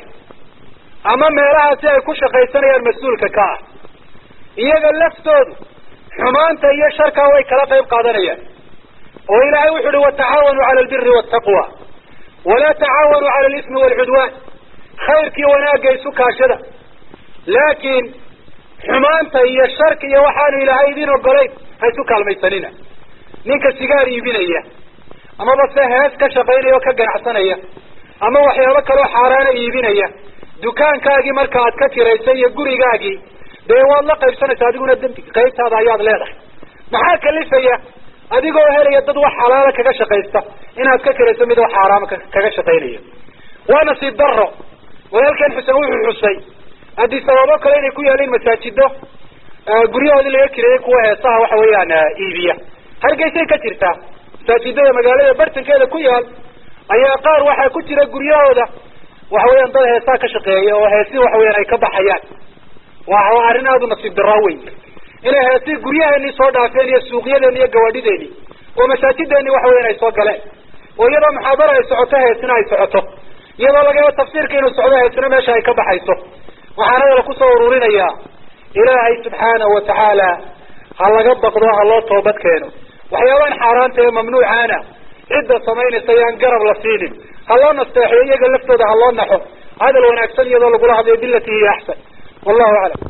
ama meelahaasi ay ku shaqaysanayaan mas-uulka ka ah iyaga laftoodu xumaanta iyo sharkaa way kala qayb qaadanayaan oo ilaahay wuxu uhi watacaawanuu cala albiri waltaqwa walaa tacaawanuu cala alismi waalcudwaan khayrkii wanaagga isu kaashada laakiin xumaanta iyo sharka iyo waxaanu ilaahay idin ogolayn ha isu kaalmaysanina ninka sigaar iibinaya amaba se hees ka shaqaynaya oo ka ganacsanaya ama waxyaabo kaloo xaaraana iibinaya dukaankaagii marka aad ka kiraysay iyo gurigaagii dee waad la qaybsanaysa adiguna dembi qaybtaada ayaad leedahay maxaa kalifaya adigoo helaya dad wax xalaala kaga shaqaysta inaad ka kirayso mid wax xaaraama kaga shaqaynaya waa nasiib daro walaalkeen xuseen wuxuu xusay haddii sababo kale inay ku yaalin masaajido guryahoodii laga kireeyey kuwa heesaha waxa weeyaan iibiya hargeysay ka jirtaa masaajidada magaalada bartankeeda ku yaal ayaa qaar waxaa ku jira guryahooda waxa weeyaan dad heesaha ka shaqeeya oo heesi waxa weyaan ay ka baxayaan waa arrin aada u nasiib daraa weyn inay heesi guryaheennii soo dhaafeen iyo suuqyadeeni iyo gawaadhideeni oo masaajideeni waxa weyan ay soo galeen oo iyadoo muxaadara ay socoto heesina ay socoto iyadoo laga yaabo tafsiirka inuu socdo heesina meesha ay ka baxayso waxaana la kusoo ururinayaa ilaahay subxaanahu watacaala ha laga baqdo ha loo toobad keeno waxyaabahan xaaraanta ee mamnuucaana cidda samaynaysa yaan garab la siinin ha loo nasteexeyo iyaga laftooda ha loo naxo hadal wanaagsan iyadoo lagula hadlayo bilati hiya axsan wallahu aclam